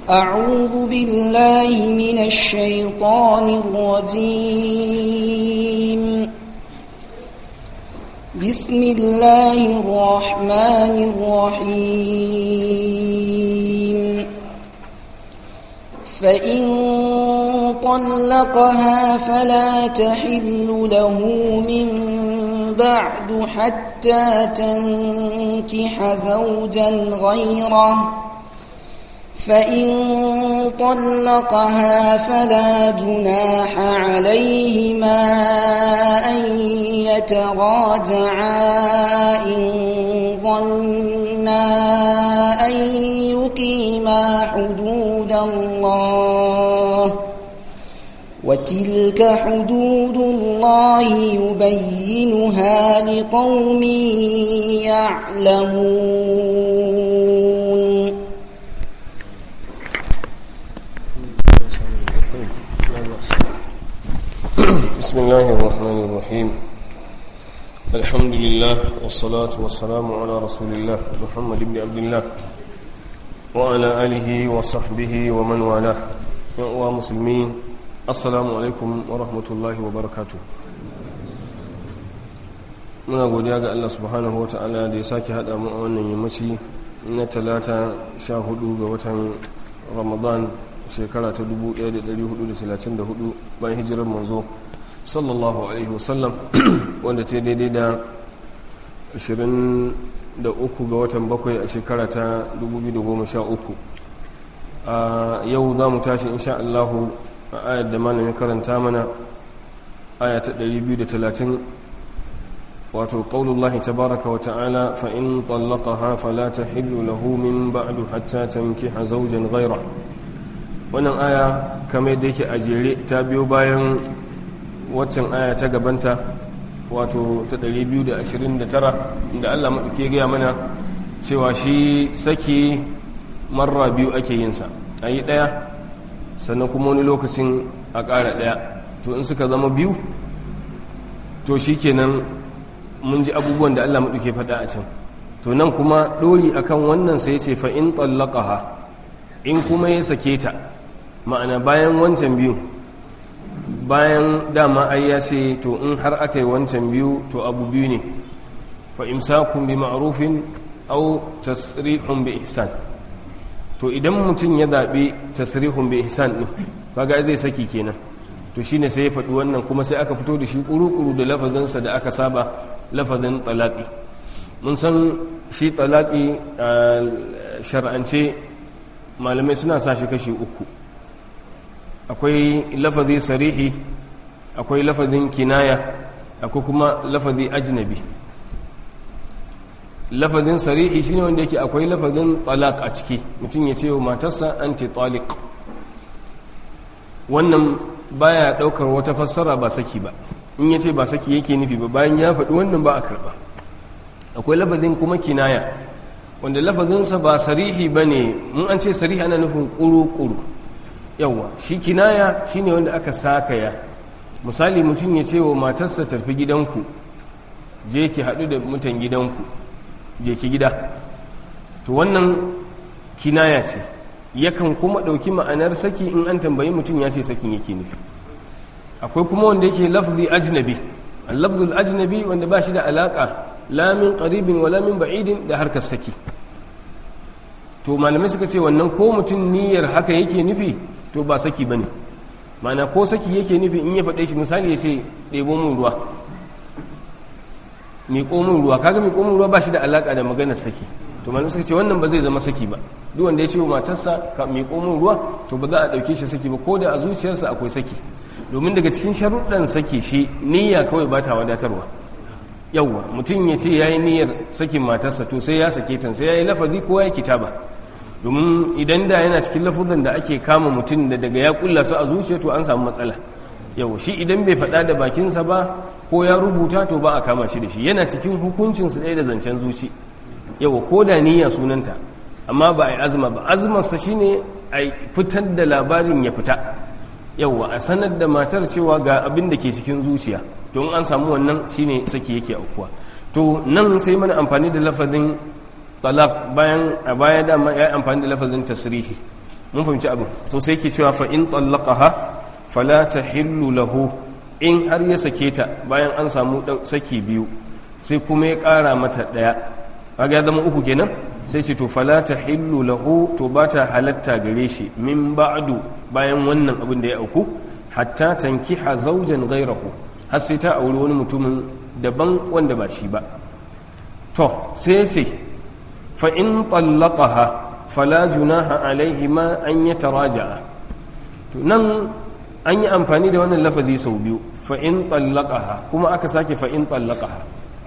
أعوذ بالله من الشيطان الرجيم بسم الله الرحمن الرحيم فإن طلقها فلا تحل له من بعد حتى تنكح زوجا غيره فإن طلقها فلا جناح عليهما أن يتراجعا إن ظنا أن يقيما حدود الله وتلك حدود الله يبينها لقوم يعلمون بسم الله الرحمن الرحيم الحمد لله والصلاة والسلام على رسول الله محمد بن عبد الله وعلى آله وصحبه ومن والاه ومسلمين السلام عليكم ورحمة الله وبركاته muna godiya ga Allah subhanahu ta'ala da ya sake haɗa mu a wannan yammaci na talata sha hudu ga watan ramadan shekara ta 1434 bayan hijirar manzo sallallahu alaihi wasallam wanda ta daidai da 23 ga watan bakwai a shekara ta 2013 a yau za mu tashi insha Allahu a ayar da malamin karanta mana aya ta 230 wato qaulullahi tabaraka wa ta'ala fa in talaqaha fala tahillu lahu min ba'du hatta tankiha zawjan ghayra wannan aya kamar da yake a jere ta biyo bayan waccan aya ta gabanta wato ta 229 inda Allah maɗauke gaya mana cewa shi saki marra biyu ake yinsa a yi ɗaya sannan kuma wani lokacin a ƙara ɗaya to in suka zama biyu to shi kenan mun ji abubuwan da Allah maɗauke faɗa a can to nan kuma ɗori akan wannan sai ce fa'in tsallaka in kuma ya sake ta ma'ana bayan wancan biyu bayan dama ai ya ce to in har aka yi wancan biyu to abu biyu ne fa imsakun bi ma'rufin aw tasrihun bi ihsan to idan mutum ya zaɓi tasrihun bi ihsan ɗin kaga zai saki kenan to shine sai ya faɗi wannan kuma sai aka fito da shi ƙuru-ƙuru da lafazinsa da aka saba lafazin talaƙi mun san shi talaƙi a shar'ance malamai suna sa shi kashi uku akwai lafazi sarihi akwai lafazin kinaya akwai kuma lafazi ajnabi lafazin sarihi shine wanda yake akwai lafazin talaq a ciki mutum ya ce wa matarsa anti taliq wannan baya daukar wata fassara ba saki ba in ya ce ba saki yake nufi ba bayan ya faɗi wannan ba a karɓa akwai lafazin kuma kinaya wanda lafazinsa ba sarihi ba ne mun an ce sarihi ana nufin ƙuru-ƙuru yawwa shi kinaya shine wanda aka sakaya misali mutum ya ce wa matarsa tafi gidanku je ki haɗu da mutan gidanku je ki gida to wannan kinaya ce yakan kuma ɗauki ma'anar saki in an tambayi mutum ya ce sakin yake nufi akwai kuma wanda yake lafzi ajnabi al-lafzul ajnabi wanda ba shi da alaƙa la min qaribin wala min ba'idin da harkar saki to malamai suka ce wannan ko mutum niyyar haka yake nufi to ba saki bane mana ko saki yake nufi in ya faɗe shi misali ya ce ɗebo mun ruwa miƙo mun ruwa kaga miƙo mun ruwa ba shi da alaƙa da maganar saki to malamai suka ce wannan ba zai zama saki ba duk wanda ya ce wa matarsa ka miƙo mun ruwa to ba za a ɗauke shi saki ba ko da a zuciyarsa akwai saki domin daga cikin sharuɗan saki shi niyya kawai ba ta wadatarwa yawwa mutum ya ce ya yi niyyar sakin matarsa to sai ya sake ta sai ya yi lafazi ko ya yi kitaba domin idan da yana cikin lafuzan da ake kama mutum da daga ya kulla su a zuciya to an samu matsala yau shi idan bai faɗa da bakinsa ba ko ya rubuta to ba a kama shi da shi yana cikin hukuncinsu ɗaya da zancen zuci yau ko da niyya sunanta amma ba a yi azuma ba azumarsa shine a fitar da labarin ya fita yauwa a sanar da matar cewa ga abin da ke cikin zuciya don an samu wannan shine saki yake aukuwa to nan sai mana amfani da lafazin talaq bayan a baya dama ya yi amfani da lafazin tasrihi mun fahimci abin to sai yake cewa fa in tallaqaha fala tahillu lahu in har ya sake ta bayan an samu saki biyu sai kuma ya ƙara mata ɗaya kaga ya zama uku kenan sai ce to fala tahillu lahu to ba ta halatta gare shi min ba'du bayan wannan abin da ya auku hatta tankiha zawjan ghayrahu har sai ta auri wani mutumin daban wanda ba shi ba to sai sai fa in tallaqaha fala junaha alaihima an yataraja'a to nan an yi amfani da wannan lafazi sau biyu fa in tallaqaha kuma aka sake fa in tallaqaha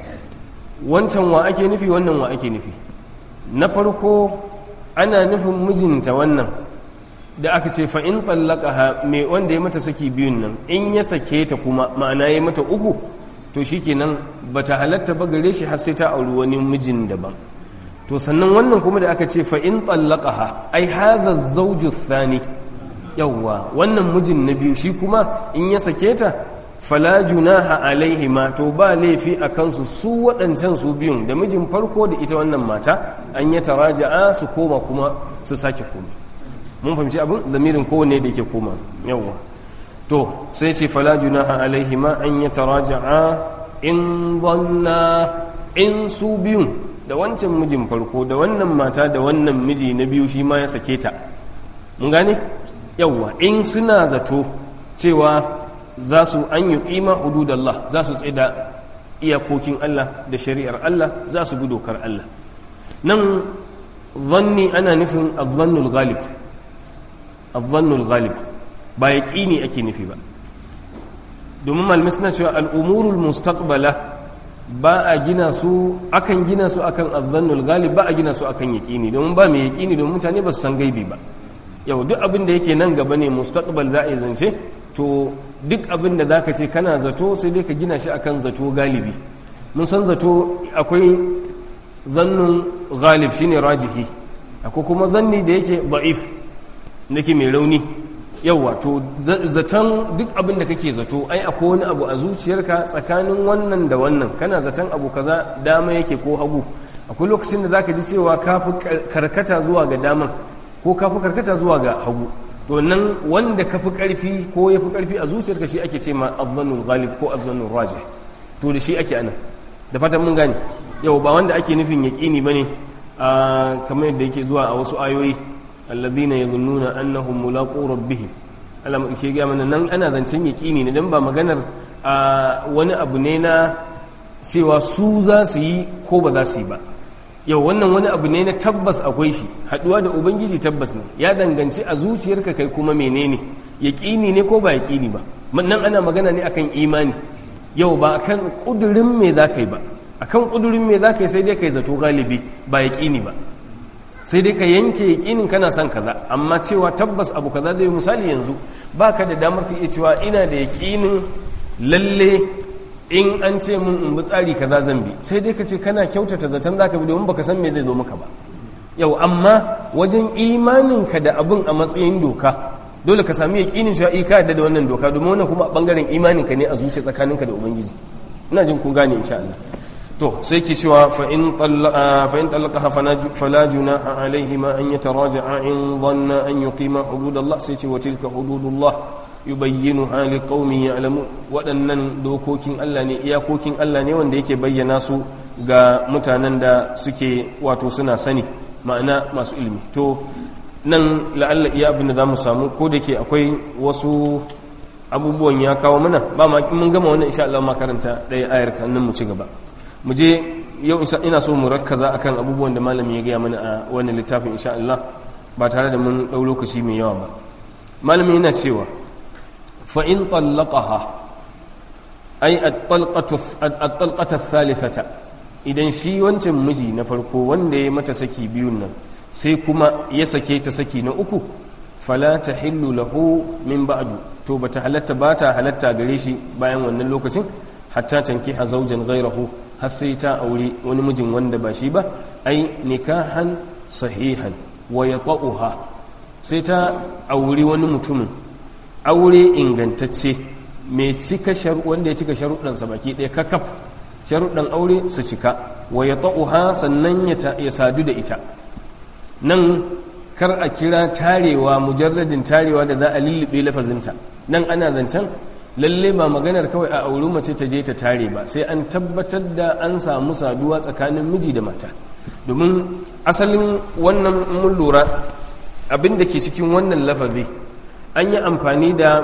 wancan wa ake nufi wannan wa ake nufi na farko ana nufin mijinta wannan da aka ce fa in tallaqaha me wanda ya mata saki biyun nan in ya sake ta kuma ma'ana ya mata uku to shikenan bata halatta ba gare shi har sai ta auri wani mijin daban to sannan wannan kuma da aka ce fa in tallaqaha ai hadha az-zawju thani yawwa wannan mijin na biyu shi kuma in ya sake ta fala junaha alaihima to ba laifi a kansu su waɗancan su biyun da mijin farko da ita wannan mata an yi taraja'a su koma kuma su sake koma mun fahimci abin lamirin kowanne da yake koma yawwa to sai ce fala junaha alaihima an yi taraja'a in zanna in su biyun da wancan mijin farko da wannan mata da wannan miji na biyu shi ma ya sake ta mun gane yawwa in suna zato cewa za su an yi ƙima hududallah za su tsaye da iyakokin Allah da shari'ar Allah za su bi dokar Allah nan zanni ana nufin azzannul ghalib azzannul ghalib ba ya ƙini ake nufi ba domin malamai suna cewa al'umurul mustaqbala ba a gina su akan gina su akan azzannul ghalib ba a gina su akan yaƙini domin ba mai yaƙini domin mutane ba su san gaibi ba yau duk abin da yake nan gaba ne mustaqbal za a yi zance to duk abin da zaka ce kana zato sai dai ka gina shi akan zato galibi mun san zato akwai zannun galib shine rajihi akwai kuma zanni da yake da'if nake mai rauni yawa to zaton duk abin da kake zato ai akwai wani abu a zuciyarka tsakanin wannan da wannan kana zaton abu kaza dama yake ko hagu akwai lokacin da zaka ji cewa ka fi karkata zuwa ga daman ko ka fi karkata zuwa ga hagu to nan wanda ka fi karfi ko ya fi karfi a zuciyarka shi ake ce ma azzanul ghalib ko azzanul rajih to da shi ake anan da fatan mun gane yau ba wanda ake nufin yaqini bane a kamar yadda yake zuwa a wasu ayoyi alladhina yadhunnuna annahum mulaqu rabbihim Allah ke ga mana nan ana zancen yaqini ne dan ba maganar wani abu ne na cewa su za su yi ko ba za su yi ba yau wannan wani abu ne na tabbas akwai shi haduwa da ubangiji tabbas ne ya danganci a zuciyarka kai kuma menene yaƙini ne ko ba yaƙini ba nan ana magana ne akan imani yau ba akan ƙudurin me za ka yi ba akan ƙudurin me za ka yi sai dai ka yi zato galibi ba yaƙini ba sai dai ka yanke yaƙinin kana son kaza amma cewa tabbas abu kaza zai misali yanzu ba ka da damar ka iya cewa ina da yaƙinin lalle in an ce mun in bi tsari kaza zan bi sai dai ka ce kana kyautata zaton zaka bi domin baka san me zai zo maka ba yau amma wajen imaninka da abin a matsayin doka dole ka sami yaƙinin cewa ka yadda da wannan doka domin wannan kuma a bangaren imaninka ne a zuciya tsakaninka da ubangiji ina jin kun gane insha Allah to sai ke cewa fa in tallaqa fa in tallaqaha fala junaha alayhi ma an yataraja'a in dhanna an yuqima hududallah sai ce wa tilka hududullah yubayyinuha liqaumin ya'lamun waɗannan dokokin Allah ne iyakokin Allah ne wanda yake bayyana su ga mutanen da suke wato suna sani ma'ana masu ilimi to nan la'alla iya abin da zamu samu ko da ke akwai wasu abubuwan ya kawo mana ba ma mun gama wannan insha Allah makaranta ɗaya ayar kan nan mu ci gaba mu je yau ina so mu rakkaza akan abubuwan da malami ya gaya mana a wannan littafin insha Allah ba tare da mun ɗau lokaci mai yawa ba malami yana cewa فإن طلقها أي الطلقة الطلقة الثالثة idan shi wancan miji na farko wanda ya mata saki biyun nan sai kuma ya sake ta saki na uku fala tahillu lahu min ba'du to bata halatta bata halatta gare shi bayan wannan lokacin hatta tankiha zawjan ghayrahu har sai ta aure wani mijin wanda ba shi ba ai nikahan sahihan wa yata'uha sai ta aure wani mutumin aure ingantacce mai cika wanda ya cika sharuɗansa baki ɗaya kakaf sharuɗan aure su cika wa ya ta'uha sannan ya sadu da ita nan kar a kira tarewa mujarradin tarewa da za a lullube lafazinta nan ana zancen lalle ba maganar kawai a auri mace ta je ta tare ba sai an tabbatar da an samu saduwa tsakanin miji da mata domin asalin wannan mun lura abin da ke cikin wannan lafazi an yi amfani da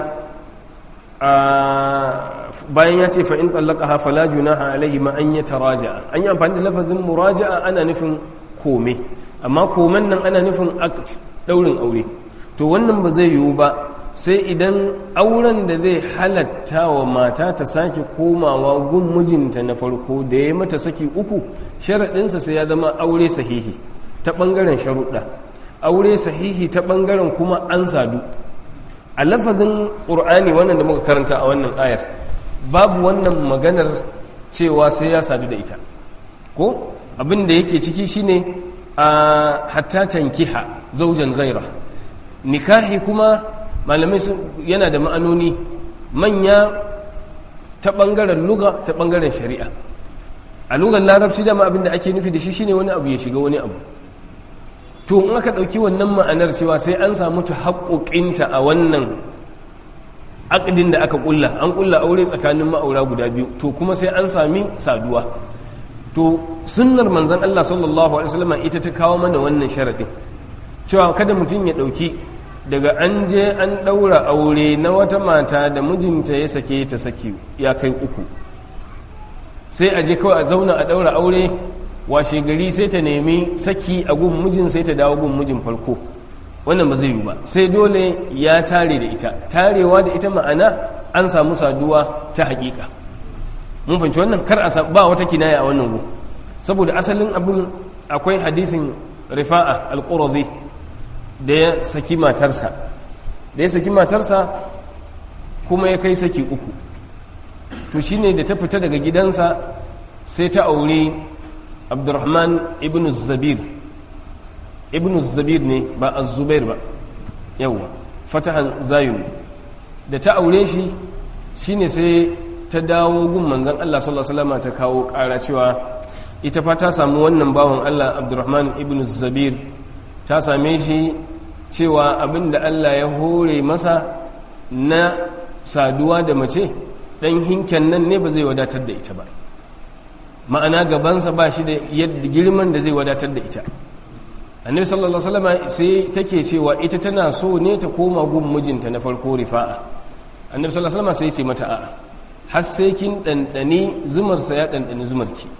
bayan ya ce fa'in tsallaka hafa la junaha alaihi ma an yi taraja'a an yi amfani da lafazin muraja'a ana nufin kome amma komen nan ana nufin akt daurin aure to wannan ba zai yiwu ba sai idan auren da zai halatta wa mata ta sake komawa gun mijinta na farko da ya mata saki uku sharaɗinsa sai ya zama aure sahihi ta ɓangaren sharuɗa aure sahihi ta ɓangaren kuma an sadu a lafazin ƙur'ani wannan da muka karanta a wannan ayar babu wannan maganar cewa sai ya sadu da ita ko abin da yake ciki shine a hatta tankiha zaujan gaira nikahi kuma malamai yana da ma'anoni manya ta ɓangaren luga ta ɓangaren shari'a a lugar larabci dama abin da ake nufi da shi shine wani abu ya shiga wani abu to in aka ɗauki wannan ma'anar cewa sai an samu ta haƙoƙinta a wannan aƙidin da aka ƙulla an ƙulla aure tsakanin ma'aura guda biyu to kuma sai an sami saduwa to sunnar manzan Allah sallallahu alaihi wasallam ita ta kawo mana wannan sharaɗin cewa kada mutum ya ɗauki daga an je an ɗaura aure na wata mata da mijinta ya sake ta saki ya kai uku sai a je kawai a zauna a ɗaura aure washe gari sai ta nemi saki a gun mijin sai ta dawo gun mijin farko wannan ba zai yi ba sai dole ya tare da ita tarewa da ita ma'ana an samu saduwa ta haƙiƙa mun fahimci wannan kar a ba wata kinaya a wannan gu saboda asalin abin akwai hadisin rifa'a al-quradi da ya saki matarsa da ya saki matarsa kuma ya kai saki uku to shine da ta fita daga gidansa sai ta aure abdurrahman ibn zabir ibn zabir ne ba az-zubair ba yawa fatahan zayun da ta aure shi shine sai ta dawo gun manzon Allah sallallahu alaihi wasallam ta kawo ƙara cewa ita fa ta samu wannan bawan Allah abdurrahman ibn zabir ta same shi cewa abinda Allah ya hore masa na saduwa da mace dan hinken nan ne ba zai wadatar da ita ba ma'ana gabansa ba shi da yadda girman da zai wadatar da ita annabi sallallahu alaihi wasallam sai take cewa ita tana so ne ta koma gun mijinta na farko rifa'a annabi sallallahu alaihi wasallam sai ya ce mata a'a har sai kin dandani zumar sa ya dandani zumar ki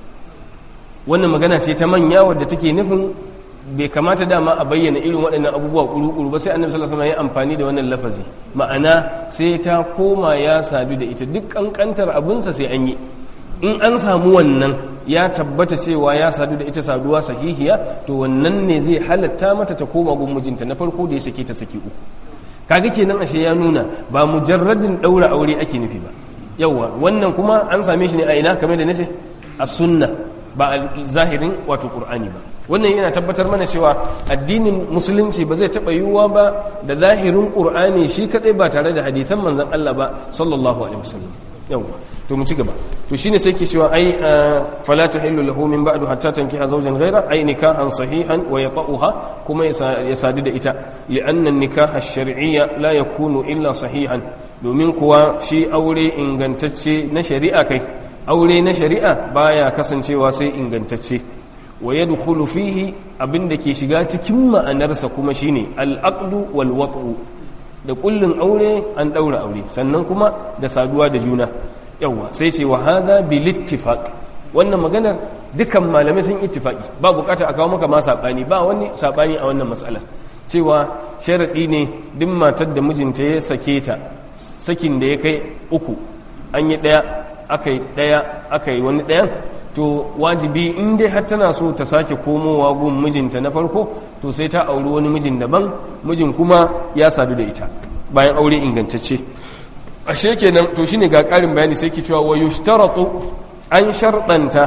wannan magana ce ta manya wadda take nufin bai kamata dama a bayyana irin waɗannan abubuwa kuru-kuru ba sai annabi sallallahu alaihi wasallam ya amfani da wannan lafazi ma'ana sai ta koma ya sadu da ita duk kankantar abunsa sai an yi in an samu wannan ya tabbata cewa ya sadu da ita saduwa sahihiya to wannan ne zai halatta mata ta koma gun mijinta na farko da ya sake ta saki uku kaga kenan ashe ya nuna ba mujarradin daura aure ake nufi ba yawa wannan kuma an same shi ne a ina kamar da nace a sunna ba a zahirin wato qur'ani ba wannan yana tabbatar mana cewa addinin musulunci ba zai taɓa yiwuwa ba da zahirin qur'ani shi kadai ba tare da hadisan manzon Allah ba sallallahu alaihi wasallam yawa to mu ci gaba to shine sai ke cewa ai fala tahillu lahu min ba'du hatta tankiha zawjan ghayra ai nikahan sahihan wa yata'uha kuma ya sadu da ita li'anna an-nikah ash-shar'iyya la yakunu illa sahihan domin kuwa shi aure ingantacce na shari'a kai aure na shari'a baya kasancewa sai ingantacce wa yadkhulu fihi abinda ke shiga cikin ma'anarsa kuma shine al-aqdu wal wat'u da kullun aure an daura aure sannan kuma da saduwa da juna yawa sai ce wa hadha bil ittifaq wannan maganar dukan malamai sun ittifaqi ba bukata a kawo maka ma sabani ba wani sabani a wannan matsalar cewa sharadi ne duk matar da mijinta ya sake ta sakin da ya kai uku an yi daya aka yi daya aka yi wani dayan to wajibi in dai har tana so ta sake komowa gun mijinta na farko to sai ta auri wani mijin daban mijin kuma ya sadu da ita bayan aure ingantacce ashe kenan to shine ga karin bayani sai ki cewa wa yushtaratu an sharɗanta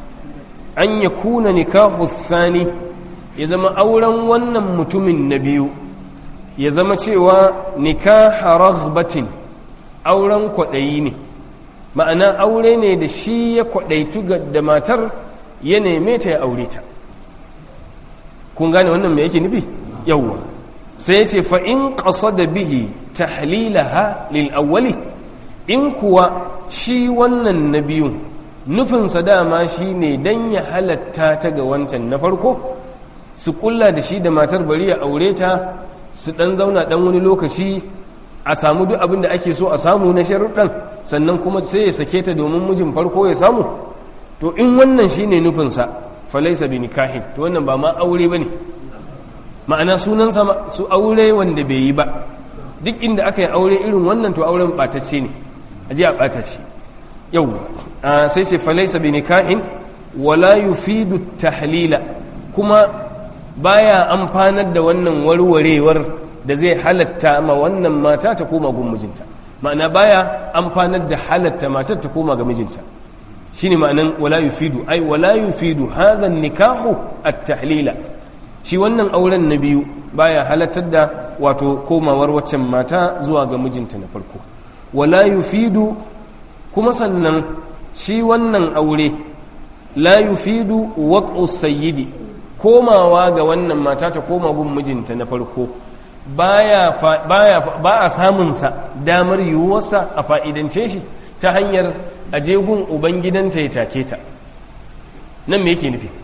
an yakuna nikahu thani ya zama auren wannan mutumin na biyu ya zama cewa nikaha raghbatin auren kwaɗayi ne ma'ana aure ne da shi ya kwaɗaitu da matar ya neme ta ya aure ta kun gane wannan me yake nufi yawwa sai ya ce fa in qasada bihi tahlilaha lil awwali in kuwa shi wannan na biyun nufinsa dama shi ne don ya halatta ta ga wancan na farko su kulla da shi da matar bari ya aure ta su dan zauna dan wani lokaci a samu duk abin da ake so a samu na sharuɗan sannan kuma sai ya sake ta domin mijin farko ya samu to in wannan shi ne nufinsa falaisa bi nikahin to wannan ba ma aure ba ne ma'ana sunansa su aure wanda bai yi ba duk inda aka yi aure irin wannan to auren ɓatacce ne a ji a ɓata shi yau sai sai falaisa bi nikahin wala yufidu tahlila kuma baya amfanar da wannan warwarewar da zai halatta ma wannan mata ta koma gun mijinta ma'ana baya amfanar da halatta matar ta koma ga mijinta shine ma'anan wala yufidu ai wala yufidu hadha nikahu at-tahlila shi wannan auren na biyu baya halattar da wato komawar waccan mata zuwa ga mijinta na farko wala yufidu kuma sannan shi wannan aure la yufidu wat'u sayyidi komawa ga wannan mata ta koma gun mijinta na farko baya baya ba a samun sa damar yiwuwarsa a fa'idance shi ta hanyar aje gun ubangidanta ya take ta nan me yake nufi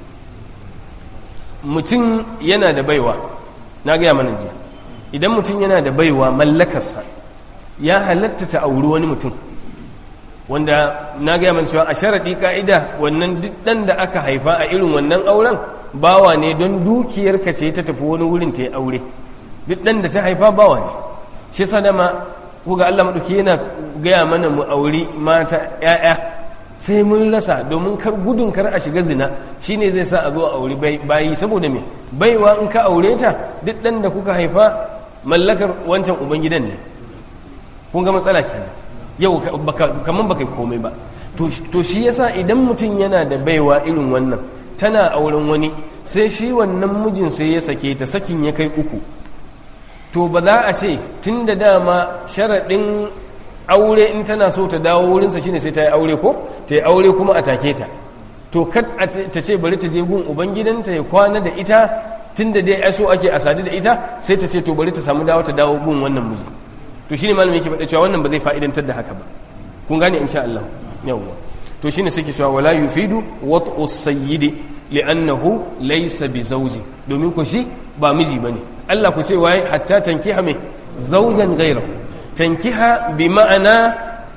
mutum yana da baiwa na gaya mana jiya idan mutum yana da baiwa mallakarsa ya halatta ta auri wani mutum wanda na gaya mana cewa a sharaɗi ka'ida wannan duk ɗan da aka haifa a irin wannan auren bawa ne don dukiyarka ce ta tafi wani wurin ta yi aure duk ɗan da ta haifa bawa ne shi yasa dama ga Allah maɗauki yana gaya mana mu auri mata ‘ya'ya sai mun rasa domin kar gudun kar a shiga zina shine zai sa a zo a auri bayi saboda me baiwa in ka aure ta duk ɗan da kuka haifa mallakar wancan ubangidan ne kun ga matsala kenan yau kamar baka komai ba to shi yasa idan mutum yana da baiwa irin wannan tana auren wani sai shi wannan mijin sai ya sake ta sakin ya kai uku to ba za a ce tun da dama sharaɗin aure in tana so ta dawo wurinsa shine sai ta yi aure ko ta yi aure kuma a take ta to kad ta ce bari ta je gun ubangidanta ya kwana da ita tun da dai so ake a sadu da ita sai ta ce to bari ta samu dawo ta dawo gun wannan miji to shine malamin yake faɗa cewa wannan ba zai fa'idantar da haka ba kun gane insha Allah yawwa to shine suke cewa wala yufidu wat'u sayyidi li'annahu laysa bi zawji domin ko shi ba miji bane Allah ku ce waye hatta tankiha me zawjan ghayrahu tankiha bi ma'ana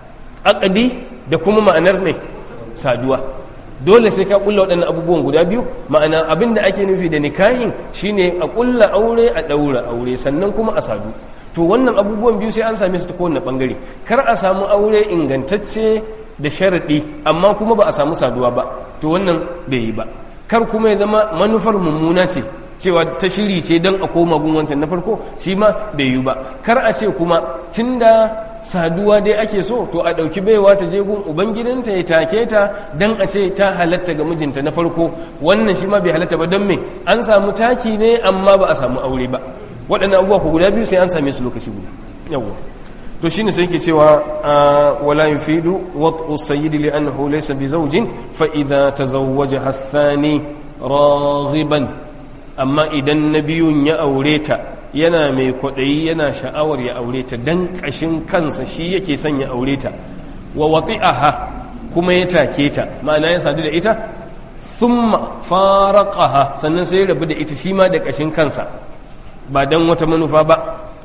aqdi da kuma ma'anar me saduwa dole sai ka kulla waɗannan abubuwan guda biyu ma'ana abin da ake nufi da nikahin shine a kulla aure a ɗaura aure sannan kuma a sadu to wannan abubuwan biyu sai an same su ta kowane bangare kar a samu aure ingantacce da sharaɗi amma kuma ba a samu saduwa ba to wannan bai yi ba kar kuma ya zama manufar mummuna ce cewa ta shiri ce don a koma gun wancan na farko shi ma bai yi ba kar a ce kuma tunda saduwa dai ake so to a ɗauki baiwa ta je gun ubangidanta ya take ta don a ce ta halatta ga mijinta na farko wannan shi ma bai halatta ba don me an samu taki ne amma ba a samu aure ba waɗannan abubuwa ku guda biyu sai an same su lokaci guda yawwa to shine sai yake cewa wala yufidu wat'u sayyid li annahu laysa bi zawjin fa idha tazawwaja athani raghiban amma idan nabiyun ya aure ta yana mai kwaɗayi yana sha'awar ya aure ta dan ƙashin kansa shi yake son ya aure ta wa wati'aha kuma ya take ta ma'ana ya sadu da ita thumma faraqaha sannan sai ya rabu da ita shi ma da ƙashin kansa ba don wata manufa ba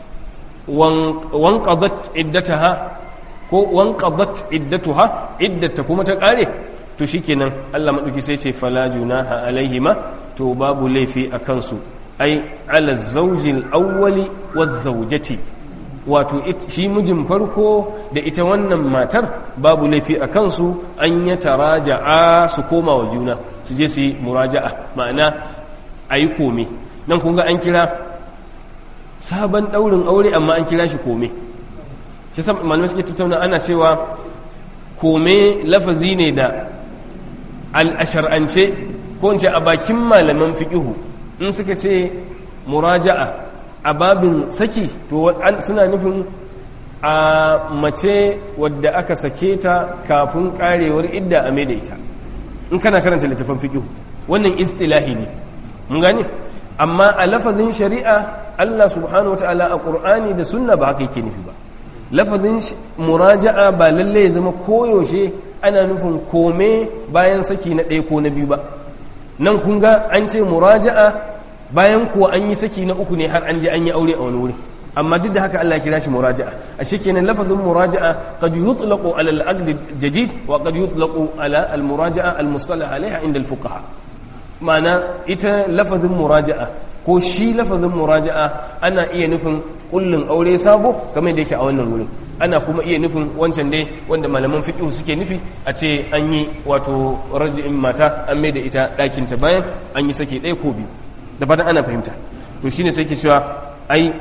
wanqadat iddataha ko wanqadat iddatuha iddata kuma ta kare to shikenan Allah madauki sai ce fala junaha alaihima to babu laifi a kansu ai ala zawjil awwali waz zawjati wato shi mijin farko da ita wannan matar babu laifi a kansu an ya taraja'a su koma wa juna su je su yi muraja'a ma'ana ayi kome nan kun ga an kira sabon ɗaurin aure amma an kira shi kome shi malamai suke tattauna ana cewa kome lafazi ne da al'ashar'ance ko in ce a bakin malaman fiƙihu in suka ce muraja'a a babin saki to suna nufin a mace wadda aka sake ta kafin karewar idda a mai da ita in kana karanta littafin fiƙihu wannan istilahi ne mun gane amma a lafazin shari'a Allah subhanahu wata'ala a ƙur'ani da sunna ba haka yake nufi ba lafazin muraja'a ba lalle ya zama koyaushe ana nufin kome bayan saki na ɗaya ko na biyu ba nan kun ga an ce muraja'a bayan kuwa an yi saki na uku ne har an je an yi aure a wani wuri amma duk da haka Allah kira shi muraja'a a shi kenan lafazin muraja'a qad yutlaqu ala al-aqd jadid wa qad yutlaqu ala al-muraja'a al-mustalah alaiha inda al-fuqaha ma'ana ita lafazin muraja'a ko shi lafazin muraja'a ana iya nufin kullun aure sabo kamar da yake a wannan wurin ana kuma iya nufin wancan dai wanda malaman fiqh suke nufi a ce an yi wato raji'in mata an mai da ita ɗakin ta bayan an yi sake ɗaya ko biyu da fatan ana fahimta to shine sai ke cewa ai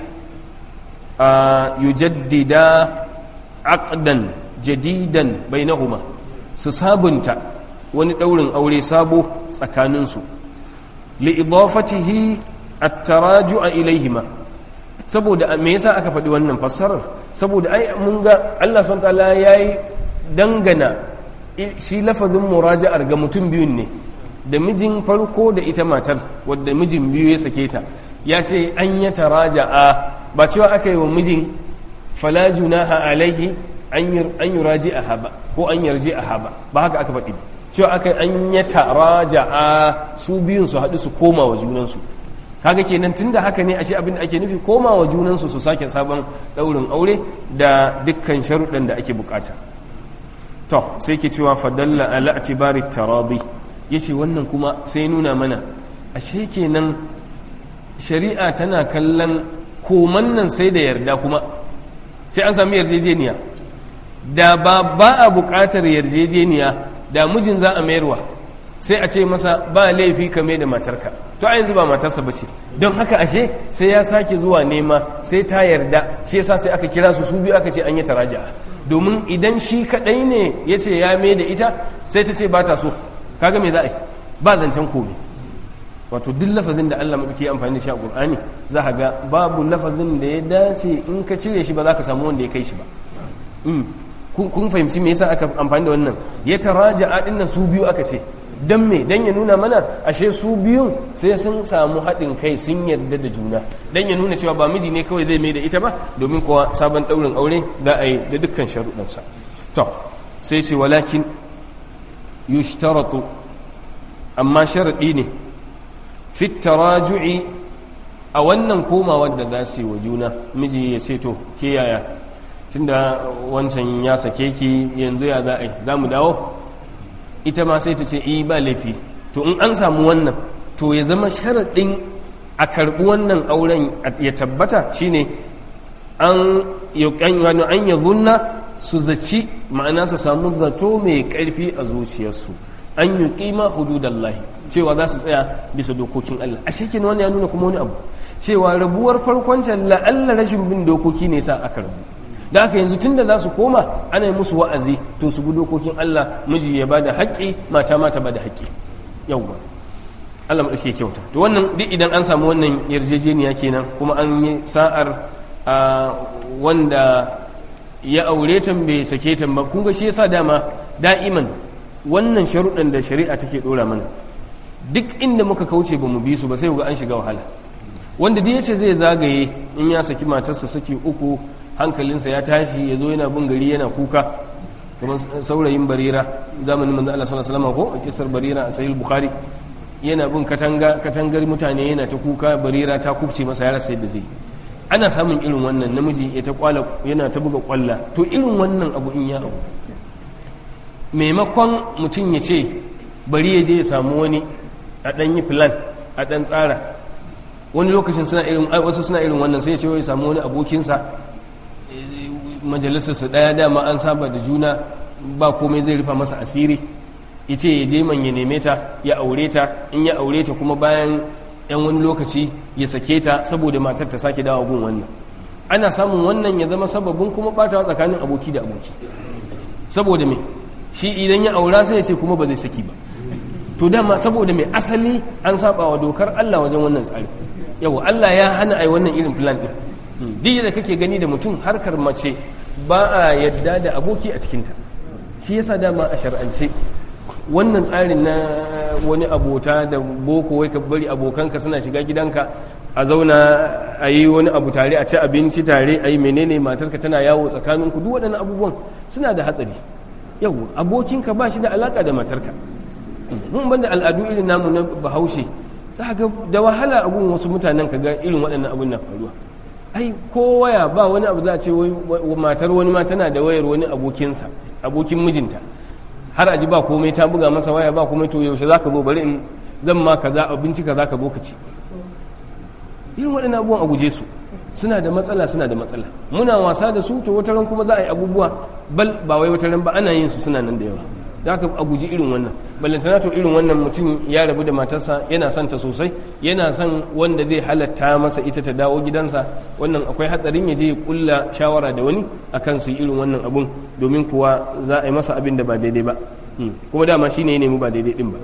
yujaddida aqdan jadidan bainahuma su sabunta wani daurin aure sabo tsakaninsu li'idafatihi at-taraju'a ilaihima saboda me yasa aka faɗi wannan fassarar saboda ai mun ga Allah subhanahu wataala yayi dangana shi lafazin muraja'ar ga mutum biyun ne da mijin farko da ita matar wadda mijin biyu ya sake ta ya ce an ya taraja'a ba cewa aka yi wa mijin fala junaha alaihi an yuraji a haba ko an yarji a haba ba haka aka faɗi cewa aka yi an ya taraja'a su biyun su haɗu su koma wa junansu kaga kenan tunda haka ne ashe abin da ake nufi koma wa junansu su sake sabon ɗaurin aure da dukkan sharuɗan da ake bukata to sai ke cewa fadalla ala atibari taradi yace wannan kuma sai nuna mana ashe kenan shari'a tana kallon koman nan sai da yarda kuma sai an sami yarjejeniya da ba ba a buƙatar yarjejeniya da mijin za a mayarwa sai a ce masa ba laifi ka mai da matarka to a yanzu ba matarsa ba ce don haka ashe sai ya sake zuwa nema sai ta yarda shi yasa sai aka kira su su biyu aka ce an yi taraja'a domin idan shi kaɗai ne ya ce ya mai da ita sai ta ce ba ta so kaga me za a yi ba zancen komai wato duk lafazin da Allah maɗauki amfani da shi a Qur'ani za ka ga babu lafazin da ya dace in ka cire shi ba za ka samu wanda ya kai shi ba kun fahimci me yasa aka amfani da wannan ya taraja a dinnan su biyu aka ce dan me dan ya nuna mana ashe su biyun sai sun samu haɗin kai sun yarda da juna dan ya nuna cewa ba miji ne kawai zai mai da ita ba domin kuwa sabon ɗaurin aure za a yi da dukkan sharuɗansa to sai ce walakin yushtaratu amma sharaɗi ne fit taraju'i a wannan komawar da za su yi wa juna miji ya ce to ke yaya tunda wancan ya sake ki yanzu ya za a yi za mu dawo ita ma sai ta ce i ba laifi to in an samu wannan to ya zama sharaɗin a karɓi wannan auren ya tabbata shine an an ya zunna su zaci ma'ana su samu zato mai ƙarfi a zuciyarsu an yi ƙima hududallahi cewa za su tsaya bisa dokokin Allah a shekin wani ya nuna kuma wani abu cewa rabuwar farkon can la'alla rashin bin dokoki ne sa aka rabu da haka yanzu tun da za su koma ana yi musu wa'azi to su bi dokokin Allah miji ya bada haƙƙi mata mata bada haƙƙi yawwa Allah maɗauke kyauta to wannan duk idan an samu wannan yarjejeniya kenan kuma an yi sa'ar wanda ya aure ta bai sake ta ba kun ga shi yasa dama da'iman wannan sharuɗan da shari'a take ɗora mana duk inda muka kauce ba mu bi su ba sai ga an shiga wahala wanda duk yace zai zagaye in ya saki matarsa saki uku hankalinsa ya tashi ya zo yana bin gari yana kuka kamar saurayin barira zamanin manzo Allah sallallahu alaihi wasallam ko a kisar barira a sahih bukhari yana bin katanga katangar mutane yana ta kuka barira ta kubce masa ya rasa yadda zai ana samun irin wannan namiji ya ta kwala yana ta buga kwalla to irin wannan abu in ya abu maimakon mutum ya ce bari ya je ya samu wani a ɗan yi plan a ɗan tsara wani lokacin suna irin wasu suna irin wannan sai ya ce ya samu wani abokinsa majalisarsa ɗaya dama an saba da juna ba komai zai rufa masa asiri ya ce ya je man ya neme ta ya aure ta in ya aure ta kuma bayan yan wani lokaci ya sake ta saboda matar ta sake dawo gun wannan ana samun wannan ya zama sababin kuma batawa tsakanin aboki da aboki saboda me shi idan ya aura sai ya ce kuma ba zai saki ba to dama saboda mai asali an saba wa dokar Allah wajen wannan tsari yau Allah ya hana ai wannan irin plan din duk da kake gani da mutum harkar mace ba a yadda da aboki a cikinta shi yasa dama a shar'ance wannan tsarin na wani abota da boko wai ka bari abokanka suna shiga gidanka a zauna a yi wani abu tare a ci abinci tare a yi menene matarka tana yawo tsakaninku duk waɗannan abubuwan suna da hatsari yau abokinka ba shi da alaka da matarka mun banda al'adu irin namu na bahaushe za ga da wahala abun wasu mutanen ka ga irin waɗannan abun na faruwa ai ko waya ba wani abu za a ce matar wani ma tana da wayar wani abokinsa abokin mijinta har a ji ba komai ta buga masa waya ba komai to yaushe za ka zo bari in zan ma kaza abinci kaza ka zo ka ci irin waɗannan abubuwan a guje su suna da matsala suna da matsala muna wasa da su to wataran kuma za a yi abubuwa bal ba wai wataran ba ana yin su suna nan da yawa da aka a guji irin wannan ballantana to irin wannan mutum ya rabu da matarsa yana son ta sosai yana son wanda zai halatta masa ita ta dawo gidansa wannan akwai hatsarin ya je ya kulla shawara da wani akan su yi irin wannan abun domin kuwa za a yi masa abin da ba daidai ba kuma dama shine ya nemi ba daidai din ba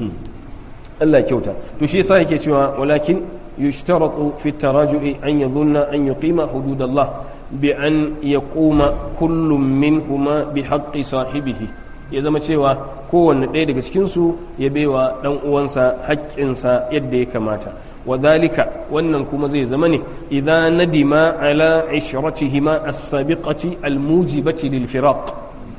Allah kyauta to shi yasa yake cewa walakin yushtaratu fi taraju'i an yadhunna an yuqima hududallah bi an yaquma kullum minhuma bi haqqi sahibihi ya zama cewa kowanne ɗaya daga cikinsu ya baiwa ɗan uwansa haƙƙinsa yadda ya kamata wadhalika wannan kuma zai zama ne idan nadima ala ishratihima as-sabiqati al-mujibati lil firaq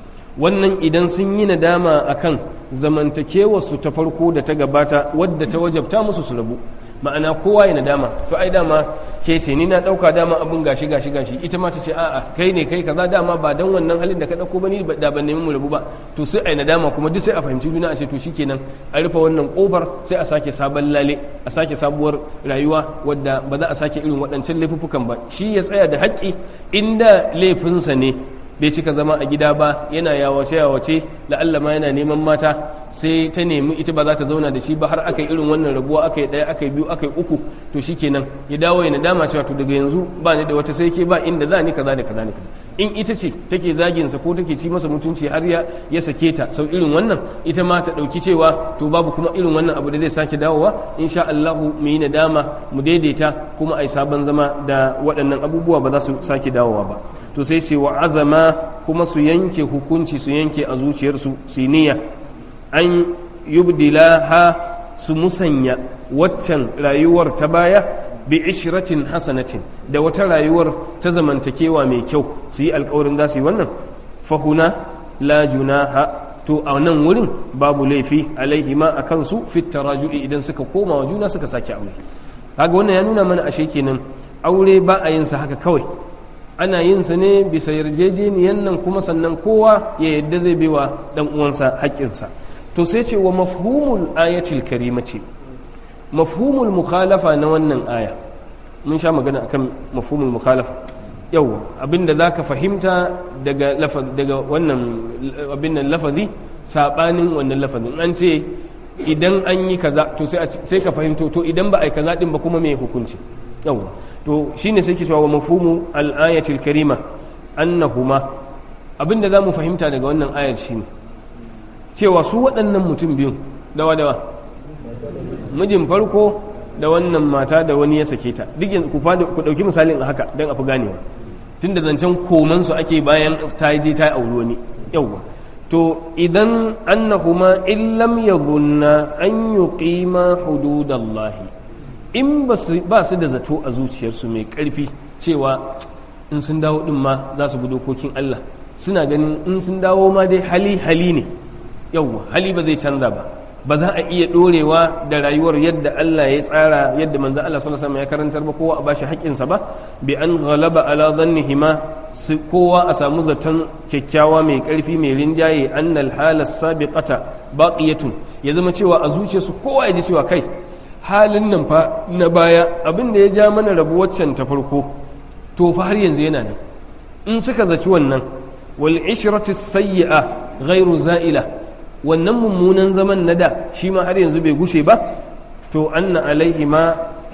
wannan idan sun yi nadama akan zamantakewarsu ta farko da ta gabata wadda ta wajabta musu su rabu ma'ana kowa ya nadama to ai dama ke ce ni na dauka dama abun gashi gashi gashi ita ma ta ce a'a kai ne kai kaza dama ba dan wannan halin da ka dauko bane da ban nemi mu rabu ba to sai ai nadama kuma duk sai a fahimci juna a ce to shikenan a rufe wannan kofar sai a sake sabon lale a sake sabuwar rayuwa wadda ba za a sake irin waɗancan laifuffukan ba shi ya tsaya da haƙƙi inda laifinsa ne bai cika zama a gida ba yana yawace yawace la'alla ma yana neman mata sai ta nemi ita ba za ta zauna da shi ba har aka yi irin wannan rabuwa aka yi ɗaya aka yi biyu aka yi uku to shikenan ya dawo ya nadama cewa to daga yanzu ba ni da wata sai ke ba inda za ni kaza da kaza da kaza in ita ce take zaginsa ko take ci masa mutunci har ya ya sake ta sau irin wannan ita ma ta ɗauki cewa to babu kuma irin wannan abu da zai sake dawowa insha Allah mu yi nadama mu daidaita kuma ai sabon zama da waɗannan abubuwa ba za su sake dawowa ba to sai ce wa azama kuma su yanke hukunci su yanke a zuciyarsu su niyya an yubdilaha su musanya waccan rayuwar ta baya bi ishratin hasanatin da wata rayuwar ta zamantakewa mai kyau su yi alkawarin za su yi wannan fahuna la junaha to a nan wurin babu laifi alaihima a kansu fit taraju'i idan suka koma wa juna suka sake aure kaga wannan ya nuna mana ashe kenan aure ba a yin sa haka kawai ana yin sa ne bisa yarjejeniyan nan kuma sannan kowa ya yadda zai baiwa dan uwansa haƙƙinsa to sai ce wa mafhumul ayatil karimati mafhumul mukhalafa na wannan aya mun sha magana akan mafhumul mukhalafa yau abinda zaka fahimta daga daga wannan abin nan lafazi sabanin wannan lafazin an ce idan an yi kaza to sai ka fahimto to idan ba a yi kaza din ba kuma me hukunci yau to shine sai ke cewa wa mafhumu al-ayatil karima annahuma abinda zamu fahimta daga wannan ayar shine cewa su waɗannan mutum biyun dawa dawa mijin farko da wannan mata da wani ya sake ta duk yanzu ku fada ku dauki misalin haka dan a fi ganewa tunda zancen koman su ake bayan ta je ta auri wani yawwa to idan annahuma in lam yadhunna an yuqima hududallahi in ba su da zato a zuciyarsu mai karfi cewa in sun dawo din ma za su bi dokokin Allah suna ganin in sun dawo ma dai hali hali ne yawwa hali ba zai canza ba ba za a iya dorewa da rayuwar yadda Allah ya tsara yadda manzo Allah sallallahu alaihi wasallam ya karantar ba kowa a bashi haƙƙinsa ba bi an ghalaba ala dhannihima su kowa a samu zaton kyakkyawa mai ƙarfi mai rinjaye annal hala sabiqata baqiyatun ya zama cewa a zuciyarsu kowa ya ji cewa kai halin nan fa na baya abin da ya ja mana rabu waccan ta farko to fa har yanzu yana nan in suka zaci wannan wal ishratu sayyi'a ghairu za'ila wannan mummunan zaman na da shi ma har yanzu bai gushe ba to anna alaihi ma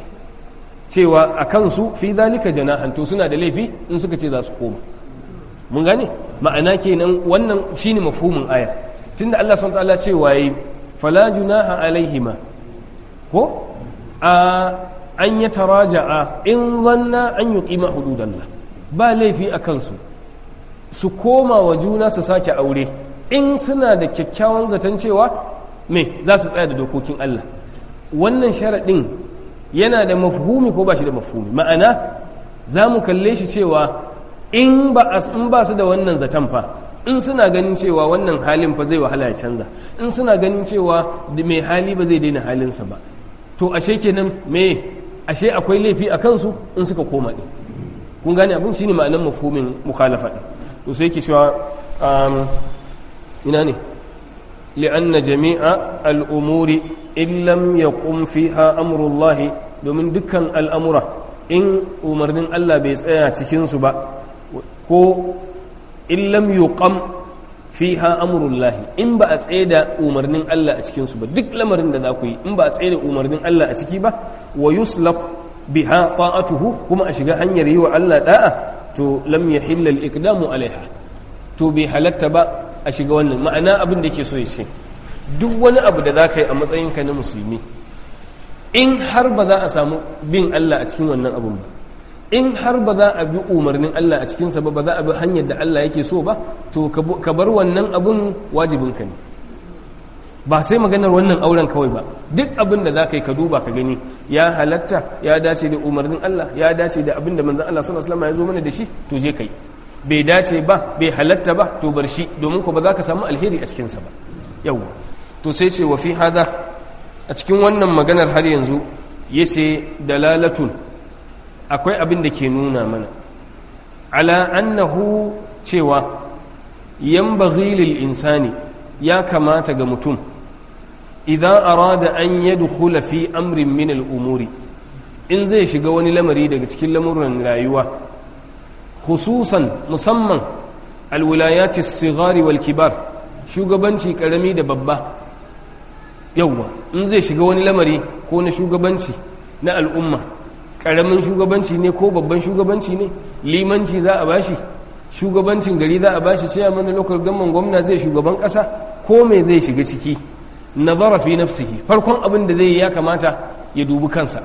cewa a kansu fi zalika janahan to suna da laifi in suka ce za su koma mun gane ma'ana kenan wannan shine mafhumin aya tunda Allah subhanahu wa ta'ala cewa yi fala junaha alaihima ko a an ya taraja'a in zanna an yuqima hududallah ba laifi a kansu su koma wa juna su sake aure in suna da kyakkyawan zaton cewa me za su tsaya da dokokin Allah wannan sharaɗin yana da mafhumi ko ba shi da mafhumi ma'ana za mu kalle shi cewa in ba in ba su da wannan zaton fa in suna ganin cewa wannan halin fa zai wahala ya canza in suna ganin cewa mai hali ba zai daina halinsa ba to ashe kenan me ashe akwai laifi a kansu in suka koma ɗin kun gane abin shine ma'anar mafhumin mukhalafa ɗin to sai ke cewa ina ne li'anna jami'a al'umuri in lam yaqum fiha amrullahi domin dukkan al'amura in umarnin Allah bai tsaya cikinsu ba ko in lam yuqam fiha amrullahi in ba a tsaye da umarnin Allah a cikinsu ba duk lamarin da za ku yi in ba a tsaye da umarnin Allah a ciki ba wa yuslak biha ta'atuhu kuma a shiga hanyar yi wa Allah da'a to lam yahilla al-iqdamu alaiha to bai halatta ba a shiga wannan ma'ana abin da yake so ya ce duk wani abu da za ka yi a matsayinka na musulmi in har ba za a samu bin Allah a cikin wannan abun ba in har ba za a bi umarnin Allah a cikinsa ba ba za a bi hanyar da Allah yake so ba to ka bar wannan abun wajibinka ne ba sai maganar wannan auren kawai ba duk abin da za ka yi ka duba ka gani ya halatta ya dace da umarnin Allah ya dace da abin da manzon Allah sallallahu alaihi wasallam ya zo mana da shi to je kai bai dace ba bai halatta ba to bar shi domin ko ba za ka samu alheri a cikinsa ba yawwa to sai ce wa fi hada a cikin wannan maganar har yanzu ya ce dalalatun akwai abin da ke nuna mana ala annahu cewa yan lil insani ya kamata ga mutum idan arada an yadkhula fi amrin min al'umuri in zai shiga wani lamari daga cikin lamuran rayuwa khususan musamman alwilayati sigari wal kibar shugabanci karami da babba yauwa in zai shiga wani lamari ko na shugabanci na al'umma ƙaramin shugabanci ne ko babban shugabanci ne limanci za a bashi shugabancin gari za a bashi sai mana local gamman gwamna zai shugaban ƙasa ko mai zai shiga ciki nazara fi nafsihi farkon abin da zai yi ya kamata ya dubi kansa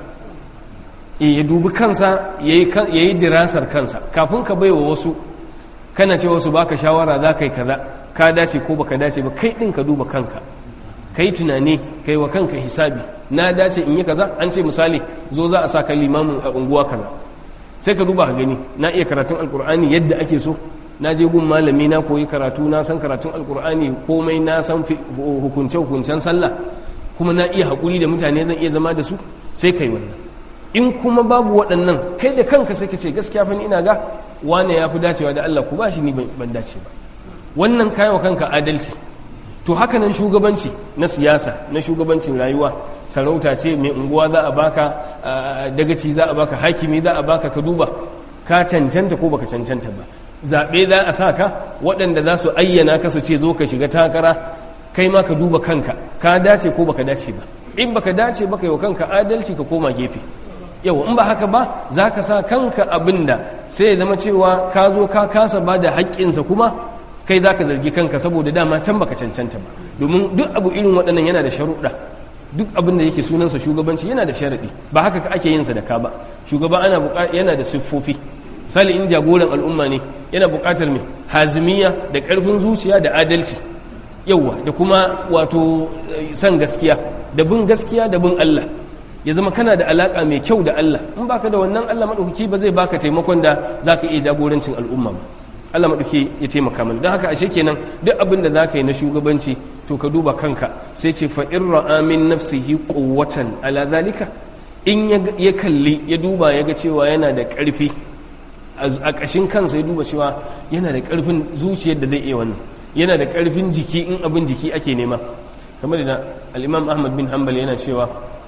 ya dubi kansa ya yi dirasar kansa kafin ka baiwa wasu kana ce wasu baka shawara za ka yi kaza ka dace ko baka dace ba kai ɗin ka duba kanka ka yi tunani ka yi wa kanka hisabi na dace in yi kaza an ce misali zo za a sa ka limamin a unguwa kaza sai ka duba ka gani na iya karatun alkur'ani yadda ake so na je gun malami na koyi karatu na san karatun alkur'ani komai na san hukunce hukuncen sallah kuma na iya haƙuri da mutane zan iya zama da su sai ka yi wannan in kuma babu waɗannan kai da kanka sai ka ce gaskiya fa ni ina ga wane ya fi dacewa da Allah ku ba shi ni ban dace ba wannan kayan wa kanka adalci to haka nan shugabanci na siyasa na shugabancin rayuwa sarauta ce mai unguwa za a baka dagaci za a baka hakimi za a baka ka duba ka cancanta ko baka cancanta ba zaɓe za a sa ka waɗanda za su ayyana ka su ce zo ka shiga takara kai ma ka duba kanka ka dace ko baka dace ba in baka dace baka yi wa kanka adalci ka koma gefe yau in ba haka ba za ka sa kanka abin da sai ya zama cewa ka zo ka kasa ba da haƙƙinsa kuma kai za ka zargi kanka saboda dama can baka cancanta ba domin duk abu irin waɗannan yana da sharuɗa duk abin da yake sunansa shugabanci yana da sharaɗi ba haka ake yin sa da ka ba shugaba ana yana da siffofi misali in jagoran al'umma ne yana buƙatar mai hazimiya da ƙarfin zuciya da adalci yauwa da kuma wato san gaskiya da bin gaskiya da bin Allah ya zama kana da alaka mai kyau da Allah in baka da wannan Allah maɗaukaki ba zai baka taimakon da zaka iya jagorancin al'umma ba Allah maɗauki ya taimaka mana don haka ashe kenan duk abin da zaka yi na shugabanci to ka duba kanka sai ce fa in ra'a min nafsihi quwwatan ala zalika in ya kalli ya duba ya ga cewa yana da ƙarfi a ƙashin kansa ya duba cewa yana da ƙarfin zuciyar da zai iya wannan yana da ƙarfin jiki in abin jiki ake nema kamar da al'imam ahmad bin hanbal yana cewa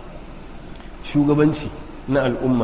shugabanci na al'umma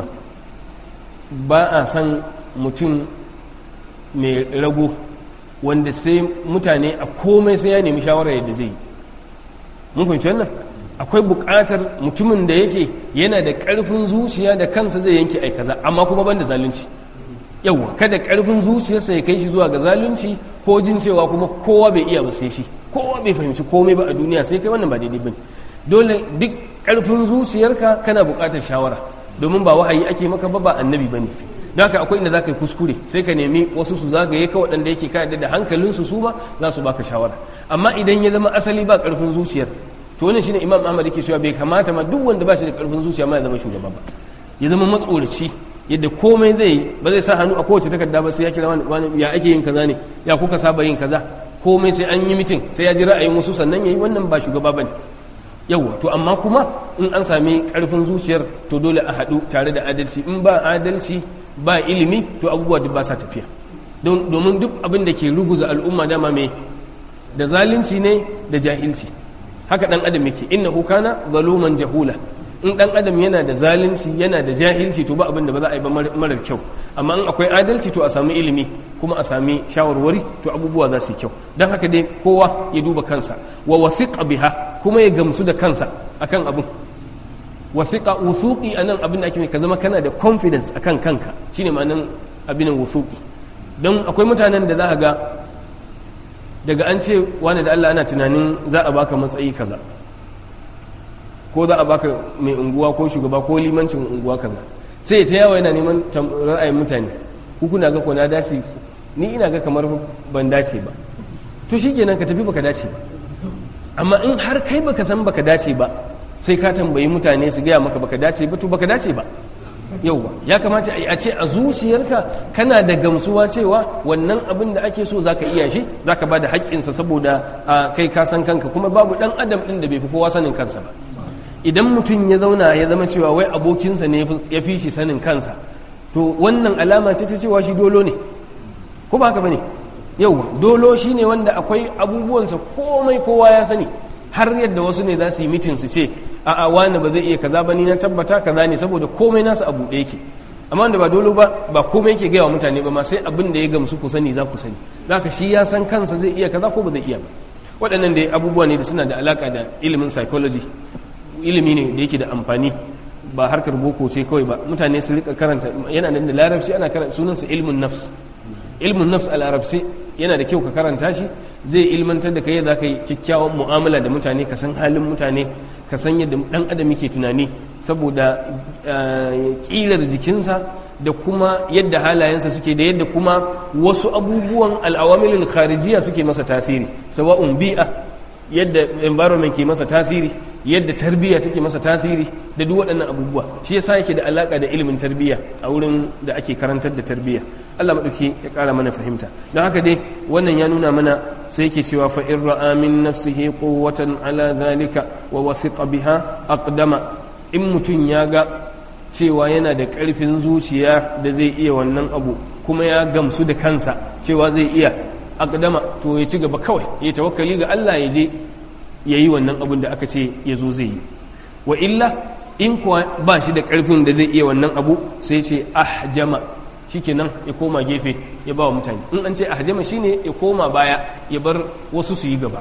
ba a san mutum mai rago wanda sai mutane a komai sai ya nemi shawarar yadda zai yi mun fahimci wannan akwai buƙatar mutumin da yake yana da ƙarfin zuciya da kansa zai yanke aikaza amma kuma ban da zalunci yauwa kada ƙarfin zuciyarsa ya kai shi zuwa ga zalunci ko jin cewa kuma kowa bai iya ba sai shi kowa bai fahimci komai ba a duniya sai kai wannan ba daidai bane dole duk ƙarfin zuciyarka kana buƙatar shawara domin ba wahayi ake maka ba ba annabi bane don haka akwai inda za ka yi kuskure sai ka nemi wasu su zagaye ka waɗanda yake ka da hankalinsu su ma za su baka shawara amma idan ya zama asali ba ƙarfin zuciyar to wannan shine imam ahmad yake cewa bai kamata ma duk wanda ba shi da karfin zuciya ma ya zama shugaba ba ya zama matsoraci yadda komai zai ba zai sa hannu a kowace takarda ba sai ya kira wani ya ake yin kaza ne ya kuka saba yin kaza komai sai an yi mitin sai ya ji ra'ayin wasu sannan yayi wannan ba shugaba bane yawa to amma kuma in an sami karfin zuciyar to dole a haɗu tare da adalci in ba adalci ba ilimi to abubuwa duk ba sa tafiya domin duk abin da ke ruguza al'umma dama mai da zalunci ne da jahilci haka dan adam yake innahu kana zaluman jahula in dan adam yana da zalunci yana da jahilci to ba abin da ba za a yi ba marar kyau amma in akwai adalci to a sami ilimi kuma a sami shawarwari to abubuwa za su yi kyau don haka dai kowa ya duba kansa wa wathiqa biha kuma ya gamsu da kansa akan abin wathiqa wuthuqi anan abin da ake ka zama kana da confidence akan kanka shine ma'anan abin wuthuqi don akwai mutanen da za ka ga daga an ce wani da Allah ana tunanin za a baka matsayi kaza ko za a baka mai unguwa ko shugaba ko limancin unguwa kaza sai ta yawa yana neman ra'ayin mutane ku kuna ga ko na dace ni ina ga kamar ban dace ba to shikenan ka tafi baka dace ba amma in har kai baka san baka dace ba sai ka tambayi mutane su gaya maka baka dace ba to baka dace ba yauwa ya kamata a ce a zuciyarka kana da gamsuwa cewa wannan abin da ake so zaka iya shi zaka ba da haƙƙinsa saboda kai ka san kanka kuma babu ɗan adam ɗin da bai fi kowa sanin kansa ba idan mutum ya zauna ya zama cewa wai abokinsa ne ya fi shi sanin kansa to wannan alama ce ta cewa shi dolo ne ko ba haka bane yauwa dolo shine wanda akwai abubuwansa komai kowa ya sani har yadda wasu ne za su yi mitin su ce a'a wani ba zai iya kaza ba ni na tabbata kaza ne saboda komai nasu a buɗe yake amma wanda ba dole ba ba komai yake gaya wa mutane ba ma sai abin da ya gamsu ku sani za ku sani zaka shi ya san kansa zai iya kaza ko ba zai iya ba waɗannan da abubuwa ne da suna da alaka da ilimin psychology ilimi ne da yake da amfani ba harkar boko ce kawai ba mutane su rika karanta yana da larabci ana karanta sunansa ilmun nafs ilmun nafs a larabci yana da kyau ka karanta shi zai ilmantar da kai za ka yi kyakkyawan mu'amala da mutane ka san halin mutane ka san yadda dan adam yake tunani saboda kilar jikinsa da kuma yadda halayensa suke da yadda kuma wasu abubuwan al'awamilul kharijiya suke masa tasiri sawa'un bi'a yadda environment ke masa tasiri yadda tarbiyya take masa tasiri da duk waɗannan abubuwa shi yasa yake da alaka da ilimin tarbiyya a wurin da ake karantar da tarbiyya Allah maɗauki ya ƙara mana fahimta don haka dai wannan ya nuna mana sai yake cewa fa in ra'a min nafsihi quwwatan ala dhalika wa wathiqa biha aqdama in mutum ya ga cewa yana da ƙarfin zuciya da zai iya wannan abu kuma ya gamsu da kansa cewa zai iya aqdama to ya ci gaba kawai ya tawakkali ga Allah ya je ya yi wannan abun da aka ce ya zo zai yi wa illa in kuwa ba shi da ƙarfin da zai iya wannan abu sai ce ahjama shikenan ya koma gefe ya ba wa mutane in an ce ahjama shine ya koma baya ya bar wasu su yi gaba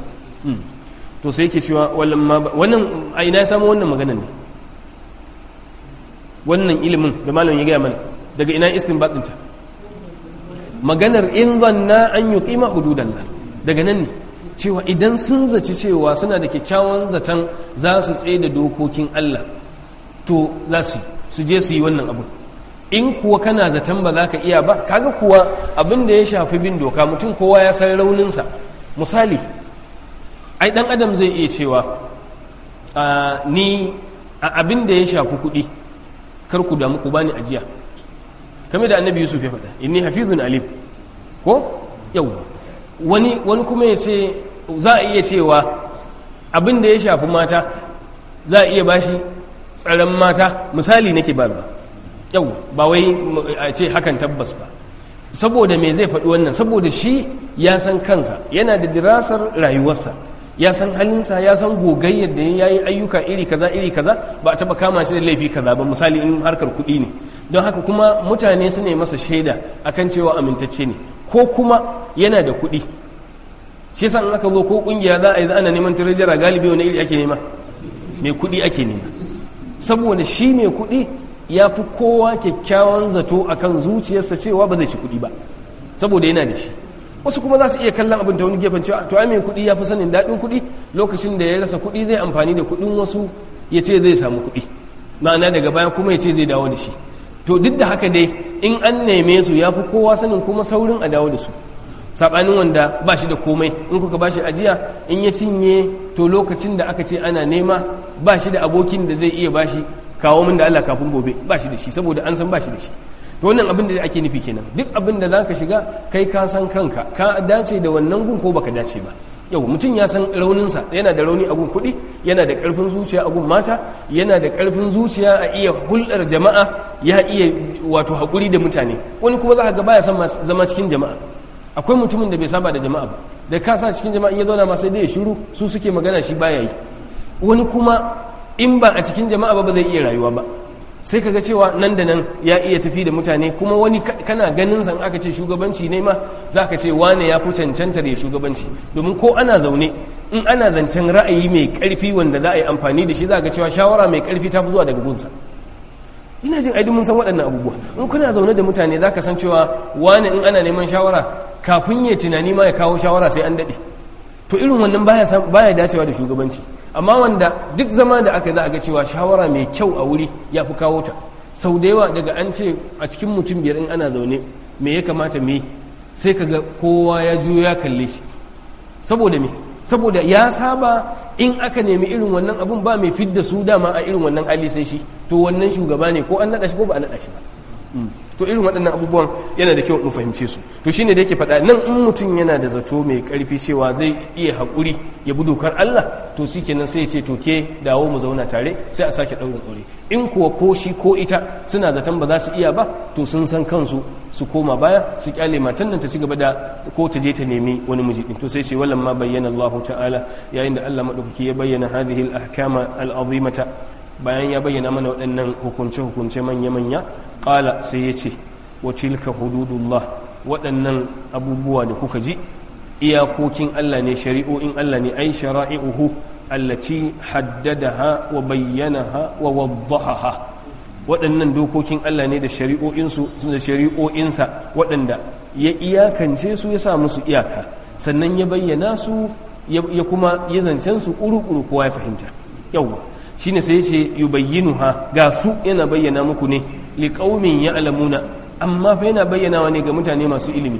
to sai yake cewa wannan a ina ya samu wannan maganan ne wannan ilimin da malam ya gaya mana daga ina istinbatin ta maganar in zanna an yi kima hududallah daga nan ne cewa idan sun zaci cewa suna da kyakkyawan zaton za su tsaye da dokokin Allah to za su su je su yi wannan abu in kuwa kana zaton ba za ka iya ba kaga kuwa abin da ya shafi bin doka mutum kowa ya san rauninsa misali ai dan adam zai iya cewa ni abin da ya shafi kuɗi kar ku damu ku bani ajiya kame da annabi yusuf ya faɗa inni hafizun alim ko yau wani wani kuma ya ce za a iya cewa abin da ya shafi mata za a iya bashi tsaron mata misali nake ba ba yau ba wai a ce hakan tabbas ba saboda me zai faɗi wannan saboda shi ya san kansa yana da dirasar rayuwarsa ya san halinsa ya san gogayyar da ya yi ayyuka iri kaza iri kaza ba a taɓa kama shi da laifi kaza ba misali in harkar kuɗi ne don haka kuma mutane su ne masa shaida akan cewa amintacce ne ko kuma yana da kuɗi shi yasa in aka zo ko kungiya za a yi ana neman tirajara galibi wani iri ake nema mai kuɗi ake nema saboda shi mai kuɗi ya fi kowa kyakkyawan zato akan zuciyarsa cewa ba zai ci kuɗi ba saboda yana da shi wasu kuma za su iya kallon abin ta wani gefen cewa to ai mai kuɗi ya fi sanin daɗin kuɗi lokacin da ya rasa kuɗi zai amfani da kuɗin wasu ya ce zai samu kuɗi ma'ana daga baya kuma ya ce zai dawo da shi to duk da haka dai in an neme su ya fi kowa sanin kuma saurin a dawo da su sabanin wanda ba shi da komai in kuka ba shi ajiya in ya cinye to lokacin da aka ce ana nema ba shi da abokin da zai iya ba shi kawo min da Allah kafin gobe ba shi da shi saboda an san ba shi da shi to wannan abin da ake nufi kenan duk abin da zaka shiga kai ka san kanka ka dace da wannan gun ko baka dace ba yau mutum ya san rauninsa yana da rauni a gun kuɗi yana da ƙarfin zuciya a gun mata yana da ƙarfin zuciya a iya hulɗar jama'a ya iya wato haƙuri da mutane wani kuma za ka ga baya son zama cikin jama'a akwai mutumin da bai saba da jama'a ba da ka sa cikin jama'a in ya zauna ma sai dai ya shiru su suke magana shi baya yi wani kuma in ba a cikin jama'a ba ba zai iya rayuwa ba sai kaga cewa nan da nan ya iya tafi da mutane kuma wani kana ganin san aka ce shugabanci ne ma za ka ce wane ya fi cancantar ya shugabanci domin ko ana zaune in ana zancen ra'ayi mai karfi wanda za a yi amfani da shi za ka cewa shawara mai karfi ta fi zuwa daga gunsa ina jin aidi mun san waɗannan abubuwa in kuna zaune da mutane za ka san cewa wane in ana neman shawara kafin ya tunani ma ya kawo shawara sai an daɗe to irin wannan baya dacewa da shugabanci amma wanda duk zama da aka za a ga cewa shawara mai kyau a wuri ya fi kawo ta sau da yawa daga an ce a cikin mutum biyar in ana zaune me ya kamata me sai ka ga kowa ya juyo ya kalle shi saboda me saboda ya saba in aka nemi irin wannan abun ba mai fidda su dama a irin wannan hali sai shi to wannan shugaba ne ko an naɗa shi ko ba a naɗa shi ba to irin waɗannan abubuwan yana da kyau mu fahimce su to shine da yake faɗa nan in mutum yana da zato mai ƙarfi cewa zai iya haƙuri ya bi dokar Allah to shi kenan sai ya ce to ke dawo mu zauna tare sai a sake ɗaurin aure in kuwa ko shi ko ita suna zaton ba za su iya ba to sun san kansu su koma baya su kyale matan nan ta ci gaba da ko ta je ta nemi wani miji din to sai ce wallan ma bayyana Allah ta'ala yayin da Allah madaukaki ya bayyana hadhihi al-ahkama al-azimata bayan ya bayyana mana waɗannan hukunce-hukunce manya-manya ƙala sai ya ce wa tilka hududullah waɗannan abubuwa da kuka ji iyakokin Allah ne shari'o'in Allah ne ai shara'i'uhu allati haddadaha wa bayyanaha wa waddahaha waɗannan dokokin Allah ne da shari'o'insu da shari'o'insa waɗanda ya iyakance su ya sa musu iyaka sannan ya bayyana su ya kuma ya zancen su ƙuru-ƙuru kowa ya fahimta yawwa shine sai ce yubayyinuha ga su yana bayyana muku ne liqaumin ya'lamuna amma fa yana bayyanawa ne ga mutane masu ilimi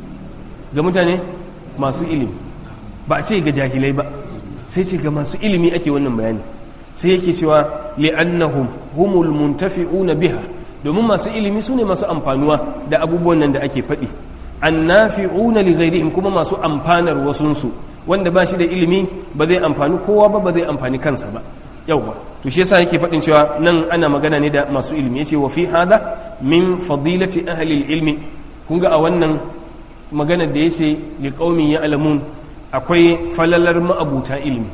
ga mutane masu ilimi ba a ce ga jahilai ba sai ce ga masu ilimi ake wannan bayani sai yake cewa li'annahum humul muntafi'una biha domin masu ilimi sune masu amfanuwa da abubuwan nan da ake faɗi annafi'una li ghairihim kuma masu amfanar wasunsu wanda ba shi da ilimi ba zai amfani kowa ba ba zai amfani kansa ba yauwa to shi yasa yake faɗin cewa nan ana magana ne da masu ilimi yace wa fi hada min fadilati ahli ilmi kun ga a wannan magana da yace li qaumin ya'lamun akwai falalar ma'abuta ilimi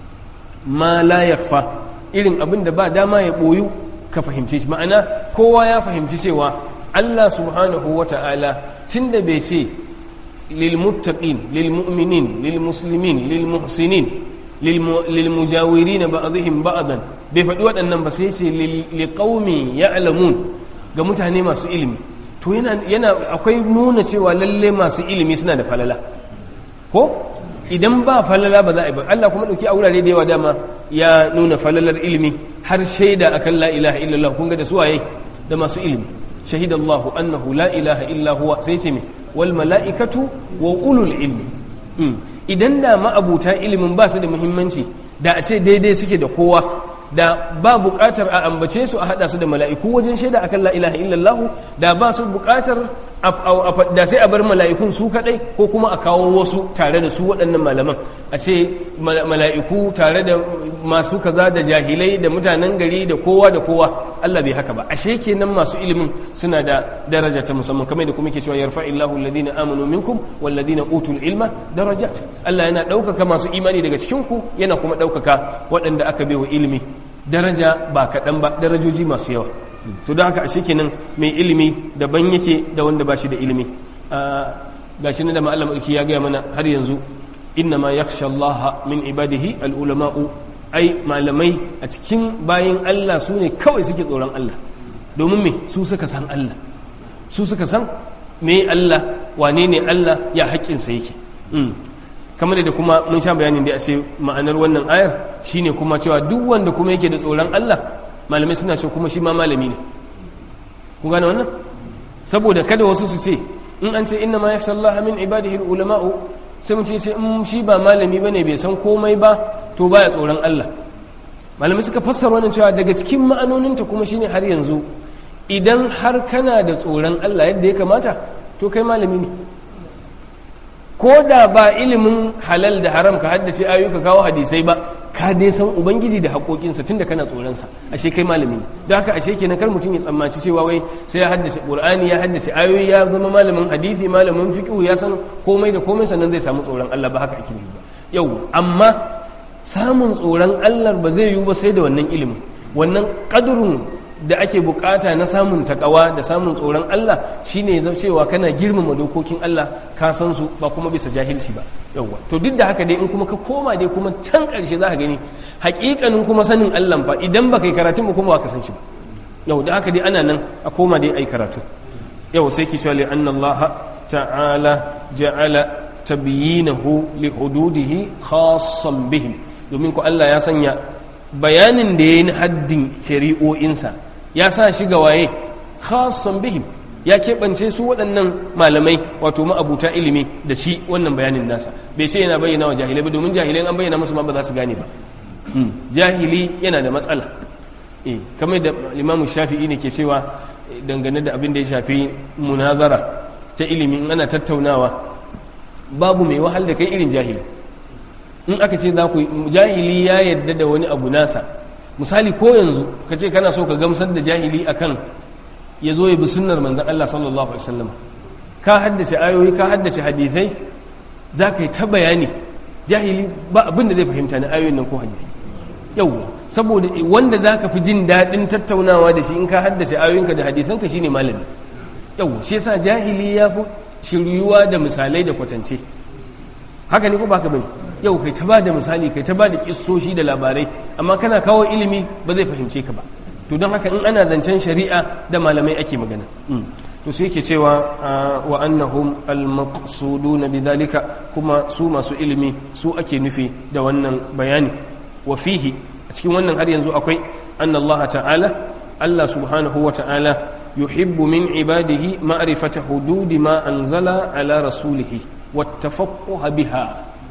ma la yakhfa irin abin da ba dama ya boyu ka fahimce shi ma'ana kowa ya fahimci cewa Allah subhanahu wa ta'ala tunda bai ce lil muttaqin lil mu'minin lil muslimin lil muhsinin lilmujawirina ba'dihim ba'dan bai faɗi waɗannan ba sai ce liqaumi ya'lamun ga mutane masu ilimi to yana yana akwai nuna cewa lalle masu ilimi suna da falala ko idan ba falala ba za a yi ba Allah kuma dauki a wurare da yawa dama ya nuna falalar ilimi har shaida akan la ilaha illallah kun ga da suwaye da masu ilimi shahidallahu annahu la ilaha illa huwa sai ce me wal mala'ikatu wa ulul ilmi idan da ma'abuta ilimin ba su da muhimmanci da a ce daidai suke da kowa da ba buƙatar a ambace su a haɗa su da mala'iku wajen shaida akan la ilaha illallah da ba su buƙatar da sai a bar mala'ikun su kaɗai ko kuma a kawo wasu tare da su waɗannan malaman a ce mala'iku tare da masu kaza da jahilai da mutanen gari da kowa da kowa Allah bai haka ba ashe kenan masu ilimin suna da daraja ta musamman kamar da kuma ke cewa yarfa illahu alladhina amanu minkum walladhina utul ilma darajat Allah yana ɗaukaka masu imani daga cikin ku yana kuma ɗaukaka waɗanda aka baiwa ilimi daraja ba kaɗan ba darajoji masu yawa to don haka ashe kenan mai ilimi daban yake da wanda ba shi da ilimi gashi ne da ma'alam ulki ya gaya mana har yanzu inna ma yakhsha Allah min ibadihi al-ulama'u ai malamai a cikin bayin Allah su ne kawai suke tsoron Allah domin me su suka san Allah su suka san me Allah wane ne Allah ya haƙƙinsa yake kamar da kuma mun sha bayanin da a ce ma'anar wannan ayar shine kuma cewa duk wanda kuma yake da tsoron Allah malamai suna ce kuma shi ma malami ne kun gane wannan saboda kada wasu su ce in an ce inna ma yakhsha Allah min ibadihi ulama'u sai mutum ce in shi ba malami bane bai san komai ba to baya tsoron Allah malamai suka fassara wannan cewa daga cikin ma'anoninta kuma shine har yanzu idan har kana da tsoron Allah yadda ya kamata to kai malami ne ko da ba ilimin halal da haram ka haddace ayyuka kawo hadisai ba ka dai san ubangiji da haƙoƙinsa tunda kana tsoronsa ashe kai malami ne don haka ashe kenan kar mutum ya tsammaci cewa wai sai ya haddace qur'ani ya haddace ayoyi ya zama malamin hadisi malamin fiqh ya san komai da komai sannan zai samu tsoron Allah ba haka ake nufi ba yau amma samun tsoron Allah ba zai yiwu ba sai da wannan ilimin wannan qadrun da ake bukata na samun takawa da samun tsoron Allah shine ya cewa kana girmama dokokin Allah ka san su ba kuma bisa jahilci ba yawwa to duk da haka dai in kuma ka koma dai kuma can karshe za ka gani hakikanin kuma sanin Allah fa idan baka yi karatun ba kuma ba ka san shi ba yau da haka dai ana nan a koma dai ai karatu yau sai ki cewa li anna Allah ta'ala ja'ala tabyinahu li hududihi khassan bihim domin ko Allah ya sanya bayanin da yayin haddin shari'o'insa ya sa shi ga waye khassan bihim ya keɓance su waɗannan malamai wato ma'abuta ilimi da shi wannan bayanin nasa bai ce yana bayyana wa jahilai ba domin jahilai an bayyana musu ma ba za su gane ba jahili yana da matsala eh kamar da limamu shafi'i ne ke cewa dangane da abin da ya shafi munazara ta ilimi in ana tattaunawa babu mai wahal da kai irin jahili in aka ce za ku jahili ya yadda da wani abu nasa misali ko yanzu ka ce kana so ka gamsar da jahili akan ya zo ya bi sunnar manzan Allah sallallahu alaihi wasallam ka haddace ayoyi ka haddace hadisai za ka yi ta bayani jahili ba abin da zai fahimta na ayoyin nan ko hadisi yawwa saboda wanda za ka fi jin daɗin tattaunawa da shi in ka haddace ayoyinka da hadisanka shine malami yawwa shi yasa jahili ya fi shiryuwa da misalai da kwatance haka ne ko ba ka bane yau kai ta ba da misali kai ta ba da kissoshi da labarai amma kana kawo ilimi ba zai fahimce ka ba to don haka in ana zancen shari'a da malamai ake magana to sai yake cewa wa annahum almaqsuduna bidhalika kuma su masu ilimi su ake nufi da wannan bayani wa fihi a cikin wannan har yanzu akwai anna Allah ta'ala Allah subhanahu wa ta'ala yuhibbu min ibadihi ma'rifata hududi ma anzala ala rasulihi wa tafaqquha biha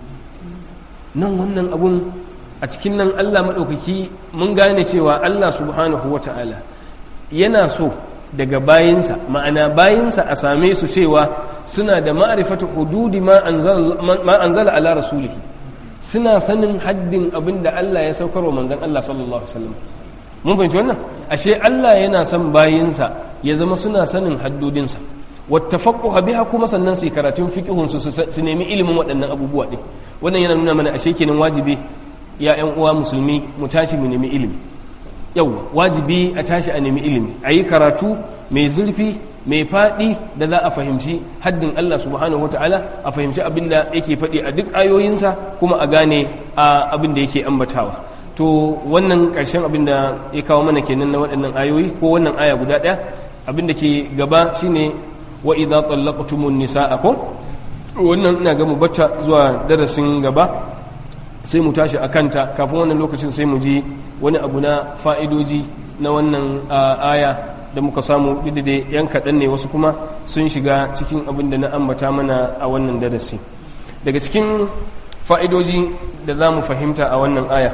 nan wannan abun a cikin nan Allah maɗaukaki mun gane cewa Allah subhanahu wa ta'ala yana so daga bayinsa ma'ana bayinsa a same su cewa suna da ma'arifata hududi ma anzala ala rasulihi suna sanin haddin abin da Allah ya saukar wa manzan Allah sallallahu alaihi wasallam mun fahimci wannan ashe Allah yana son bayinsa ya zama suna sanin haddodinsa wattafaqquha biha kuma sannan su karatun fiqhun su su nemi ilimin waɗannan abubuwa din wannan yana nuna mana ashe kenan wajibi ya ƴan uwa musulmi mu tashi mu nemi ilimi yau wajibi a tashi a nemi ilimi a yi karatu mai zurfi mai faɗi da za a fahimci haddin Allah subhanahu wataala a fahimci abin da yake faɗi a duk ayoyinsa kuma a gane a abin da yake ambatawa to wannan ƙarshen abin da ya kawo mana kenan na waɗannan ayoyi ko wannan aya guda ɗaya abin da ke gaba shine wa idza tallaqtumun nisaa ko wannan ina ga mu bata zuwa darasin gaba sai mu tashi akanta kafin wannan lokacin sai mu ji wani abu na fa'idoji na wannan aya da muka samu didide yan kaɗan ne wasu kuma sun shiga cikin abin da na ambata mana a wannan darasi daga cikin fa'idoji da za mu fahimta a wannan aya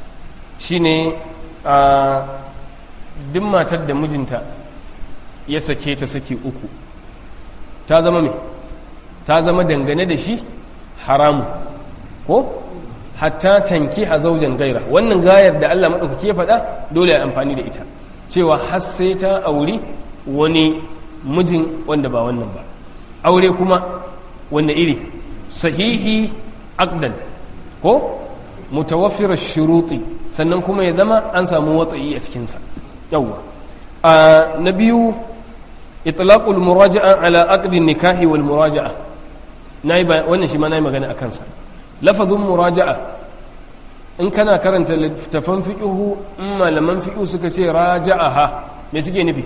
shine a duk matar da mijinta ya sake ta saki uku ta zama mai ta zama dangane da shi haramu ko hatta tanki a zaujen gaira wannan gayar da Allah maɗaukaki ya faɗa dole a amfani da ita cewa har sai ta auri wani mijin wanda ba wannan ba aure kuma wanda iri sahihi akdan ko mutawaffirar shuruti sannan kuma ya zama an samu watsayi a cikinsa yawwa na biyu itlaqul muraja'a ala aqdin nikahi wal muraja'a nayi wannan shi ma nayi magana akan sa lafazin muraja'a in kana karanta littafan fiqhu in malaman fiqhu suka ce raja'aha me suke nufi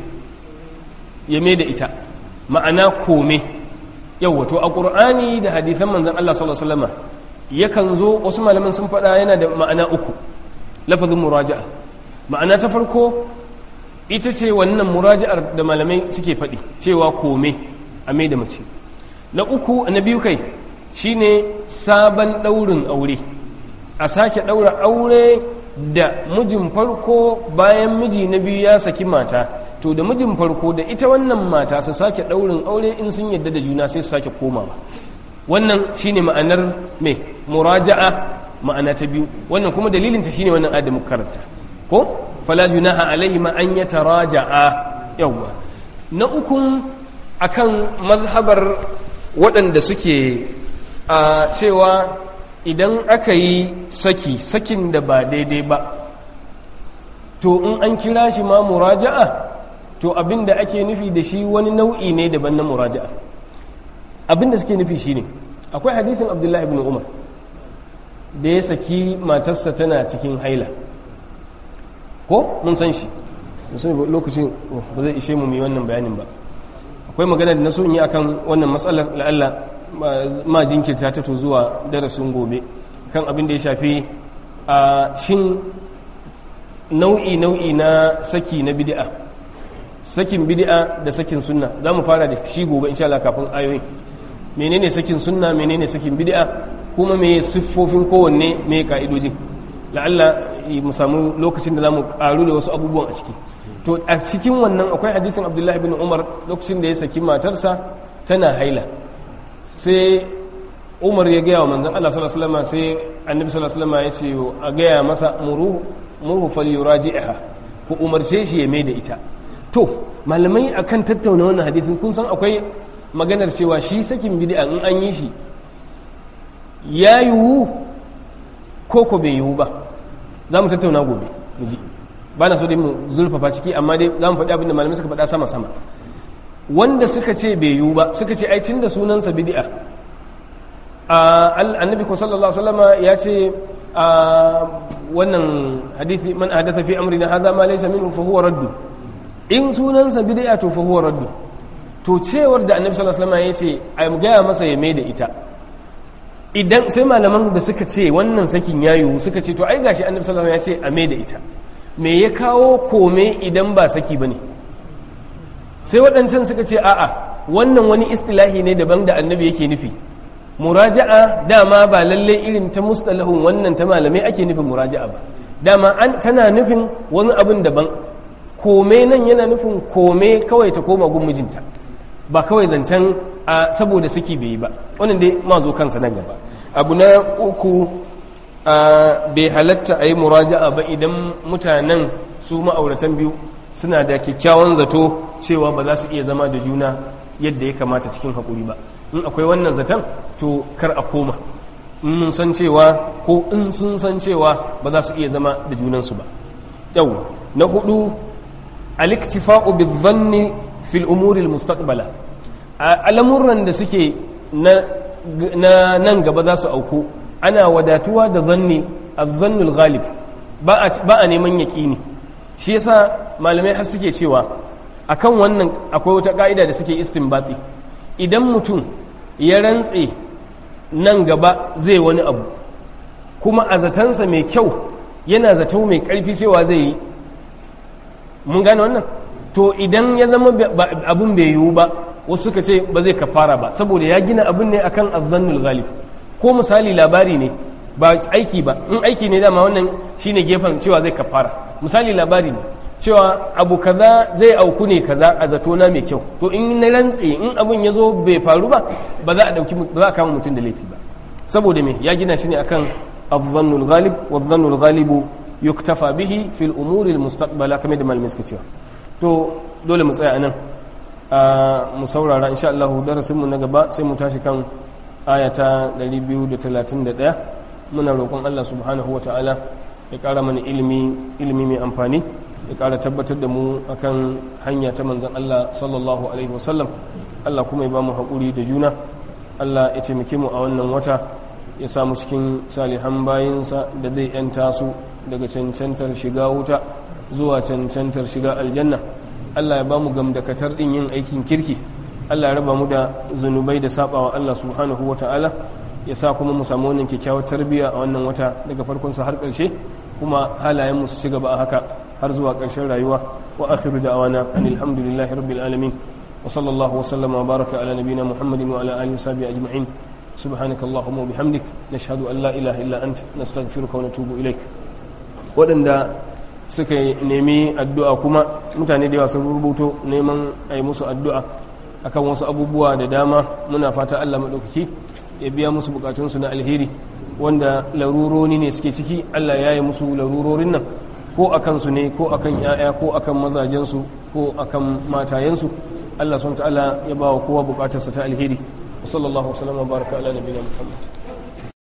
ya da ita ma'ana kome yawa to a qur'ani da hadisan manzon Allah sallallahu alaihi wasallam yakan zo wasu malaman sun faɗa yana da ma'ana uku lafazin muraja'a ma'ana ta farko ita ce wannan muraja'ar da malamai suke faɗi cewa kome a mai da mace na uku na biyu kai shine sabon ɗaurin aure a sake ɗaura aure da mijin farko bayan miji na biyu ya saki mata to da mijin farko da ita wannan mata su sake ɗaurin aure in sun yadda da juna sai su sake komawa wannan shine ma'anar mai muraja'a ma'ana ta biyu wannan kuma dalilinta shine wannan adamu karanta ko fala junaha alaihi ma an yataraja'a yawwa na ukun akan mazhabar waɗanda suke a cewa idan aka yi saki sakin da ba daidai ba to in an kira shi ma muraja'a to abin da ake nufi da shi wani nau'i ne daban na muraja'a abin da suke nufi shi ne akwai hadithin abdullahi ibn umar da ya saki matarsa tana cikin haila ko mun san shi musamman lokacin ba zai ishe mu mai wannan bayanin ba akwai magana da na so in yi akan wannan matsalar la'alla ma jinkirta ta to zuwa darasin gobe kan abin da ya shafi a shin nau'i nau'i na saki na bid'a sakin bid'a da sakin sunna za mu fara da shi gobe insha Allah kafin ayoyi menene sakin sunna menene sakin bid'a kuma me siffofin kowanne me ka'idojin la'alla mu samu lokacin da za mu karu da wasu abubuwan a ciki to a cikin wannan akwai hadisin abdullahi bin umar lokacin da ya saki matarsa tana haila sai umar ya gaya wa manzan allah sallallahu alaihi wasallam sai annabi sallallahu alaihi wasallam ya ce a gaya masa muru murhu falyuraji'aha ku umarce shi ya mai da ita to malamai akan tattauna wannan hadisin kun san akwai maganar cewa shi sakin bid'a in an yi shi ya yiwu ko ko bai yiwu ba za mu tattauna gobe mu ji ba na so dai mu zulfafa ciki amma dai za mu faɗi abin da malamai suka faɗa sama sama wanda suka ce bai yiwu ba suka ce ai tun da sunansa bid'a annabi ko sallallahu alaihi wasallama ya ce wannan hadisi man hadatha fi amrina hadha ma laysa minhu fa huwa raddu in sunansa bid'a to fa huwa raddu to cewar da annabi sallallahu alaihi wasallama ya ce ai mu gaya masa ya mai da ita idan sai malaman da suka ce wannan sakin ya yiwu suka ce to ai gashi annabi sallallahu alaihi wasallam ya ce a mai da ita me ya kawo kome idan ba saki bane sai waɗancan suka ce a'a wannan wani istilahi ne daban da annabi yake nufi muraja'a dama ba lalle irin ta mustalahun wannan ta malamai ake nufin muraja'a ba dama an tana nufin wani abin daban kome nan yana nufin kome kawai ta koma gun mijinta ba kawai zancen a saboda saki bai yi ba wannan dai ma zo kansa nan gaba abu na uku bai halatta a yi muraja'a ba idan mutanen su ma'auratan biyu suna da kyakkyawan zato cewa ba za su iya zama da juna yadda ya kamata cikin haƙuri ba in akwai wannan zaton to kar a koma in mun san cewa ko in sun san cewa ba za su iya zama da junansu ba yau na hudu aliktifa'u bizanni fil umuri mustaqbala al'amuran da suke na nan gaba za su auku ana wadatuwa da zanni azzannul ghalib ba a neman yaƙini shi yasa malamai har suke cewa akan wannan akwai wata ka'ida da suke istinbati idan mutum ya rantse nan gaba zai wani abu kuma a zatansa mai kyau yana zato mai ƙarfi cewa zai yi mun gane wannan to idan ya zama abun bai yiwu ba wasu suka ce ba zai kafara ba saboda ya gina abin ne akan azzannul ghalib ko misali labari ne ba aiki ba in aiki ne dama wannan shine gefen cewa zai kafara misali labari ne cewa abu kaza zai auku ne kaza a zato na mai kyau to in na rantse in abun ya zo bai faru ba ba za a dauki ba za a kama mutum da laifi ba saboda me ya gina shi ne akan azzannul ghalib wa azzannul ghalibu yuktafa bihi fil umuri al mustaqbala kamar da malamai suka cewa to dole mu tsaya anan mu saurara insha Allah darasinmu na gaba sai mu tashi kan ayata 231 muna roƙon Allah subhanahu wa ta'ala ya ƙara mana ilimi ilimi mai amfani ya ƙara tabbatar da mu akan hanya ta manzon Allah sallallahu alaihi wasallam Allah kuma ya ba mu haƙuri da juna Allah ya taimake mu a wannan wata ya samu cikin salihan bayinsa da zai yanta su daga cancantar shiga wuta zuwa cancantar shiga aljanna Allah ya ba mu gamdakatar ɗin yin aikin kirki Allah ya raba mu da zunubai da sabawa Allah subhanahu wa ta'ala ya sa kuma mu samu wannan kyakkyawar tarbiyya a wannan wata daga farkonsa har ƙarshe kuma halayen mu su ci gaba a haka har zuwa ƙarshen rayuwa wa akhiru da'awana anil hamdulillahi rabbil alamin wa sallallahu wa sallama wa baraka ala nabina muhammadin wa ala alihi wa sahbihi ajma'in subhanaka allahumma wa bihamdik nashhadu an la ilaha illa ant nastaghfiruka wa natubu ilaik waɗanda suka nemi addu'a kuma mutane da yawa sun rubuto neman a yi musu addu'a akan wasu abubuwa da dama muna fata Allah maɗaukaki ya biya musu bukatunsu na alheri wanda laruroni ne suke ciki Allah ya yi musu larurorin nan ko a kansu ne ko akan ‘ya'ya ko akan mazajensu ko akan matayensu Allah sun ta'ala ya ba wa kowa bukatarsa ta alheri sallallahu wasallam wa baraka ala nabiyina muhammad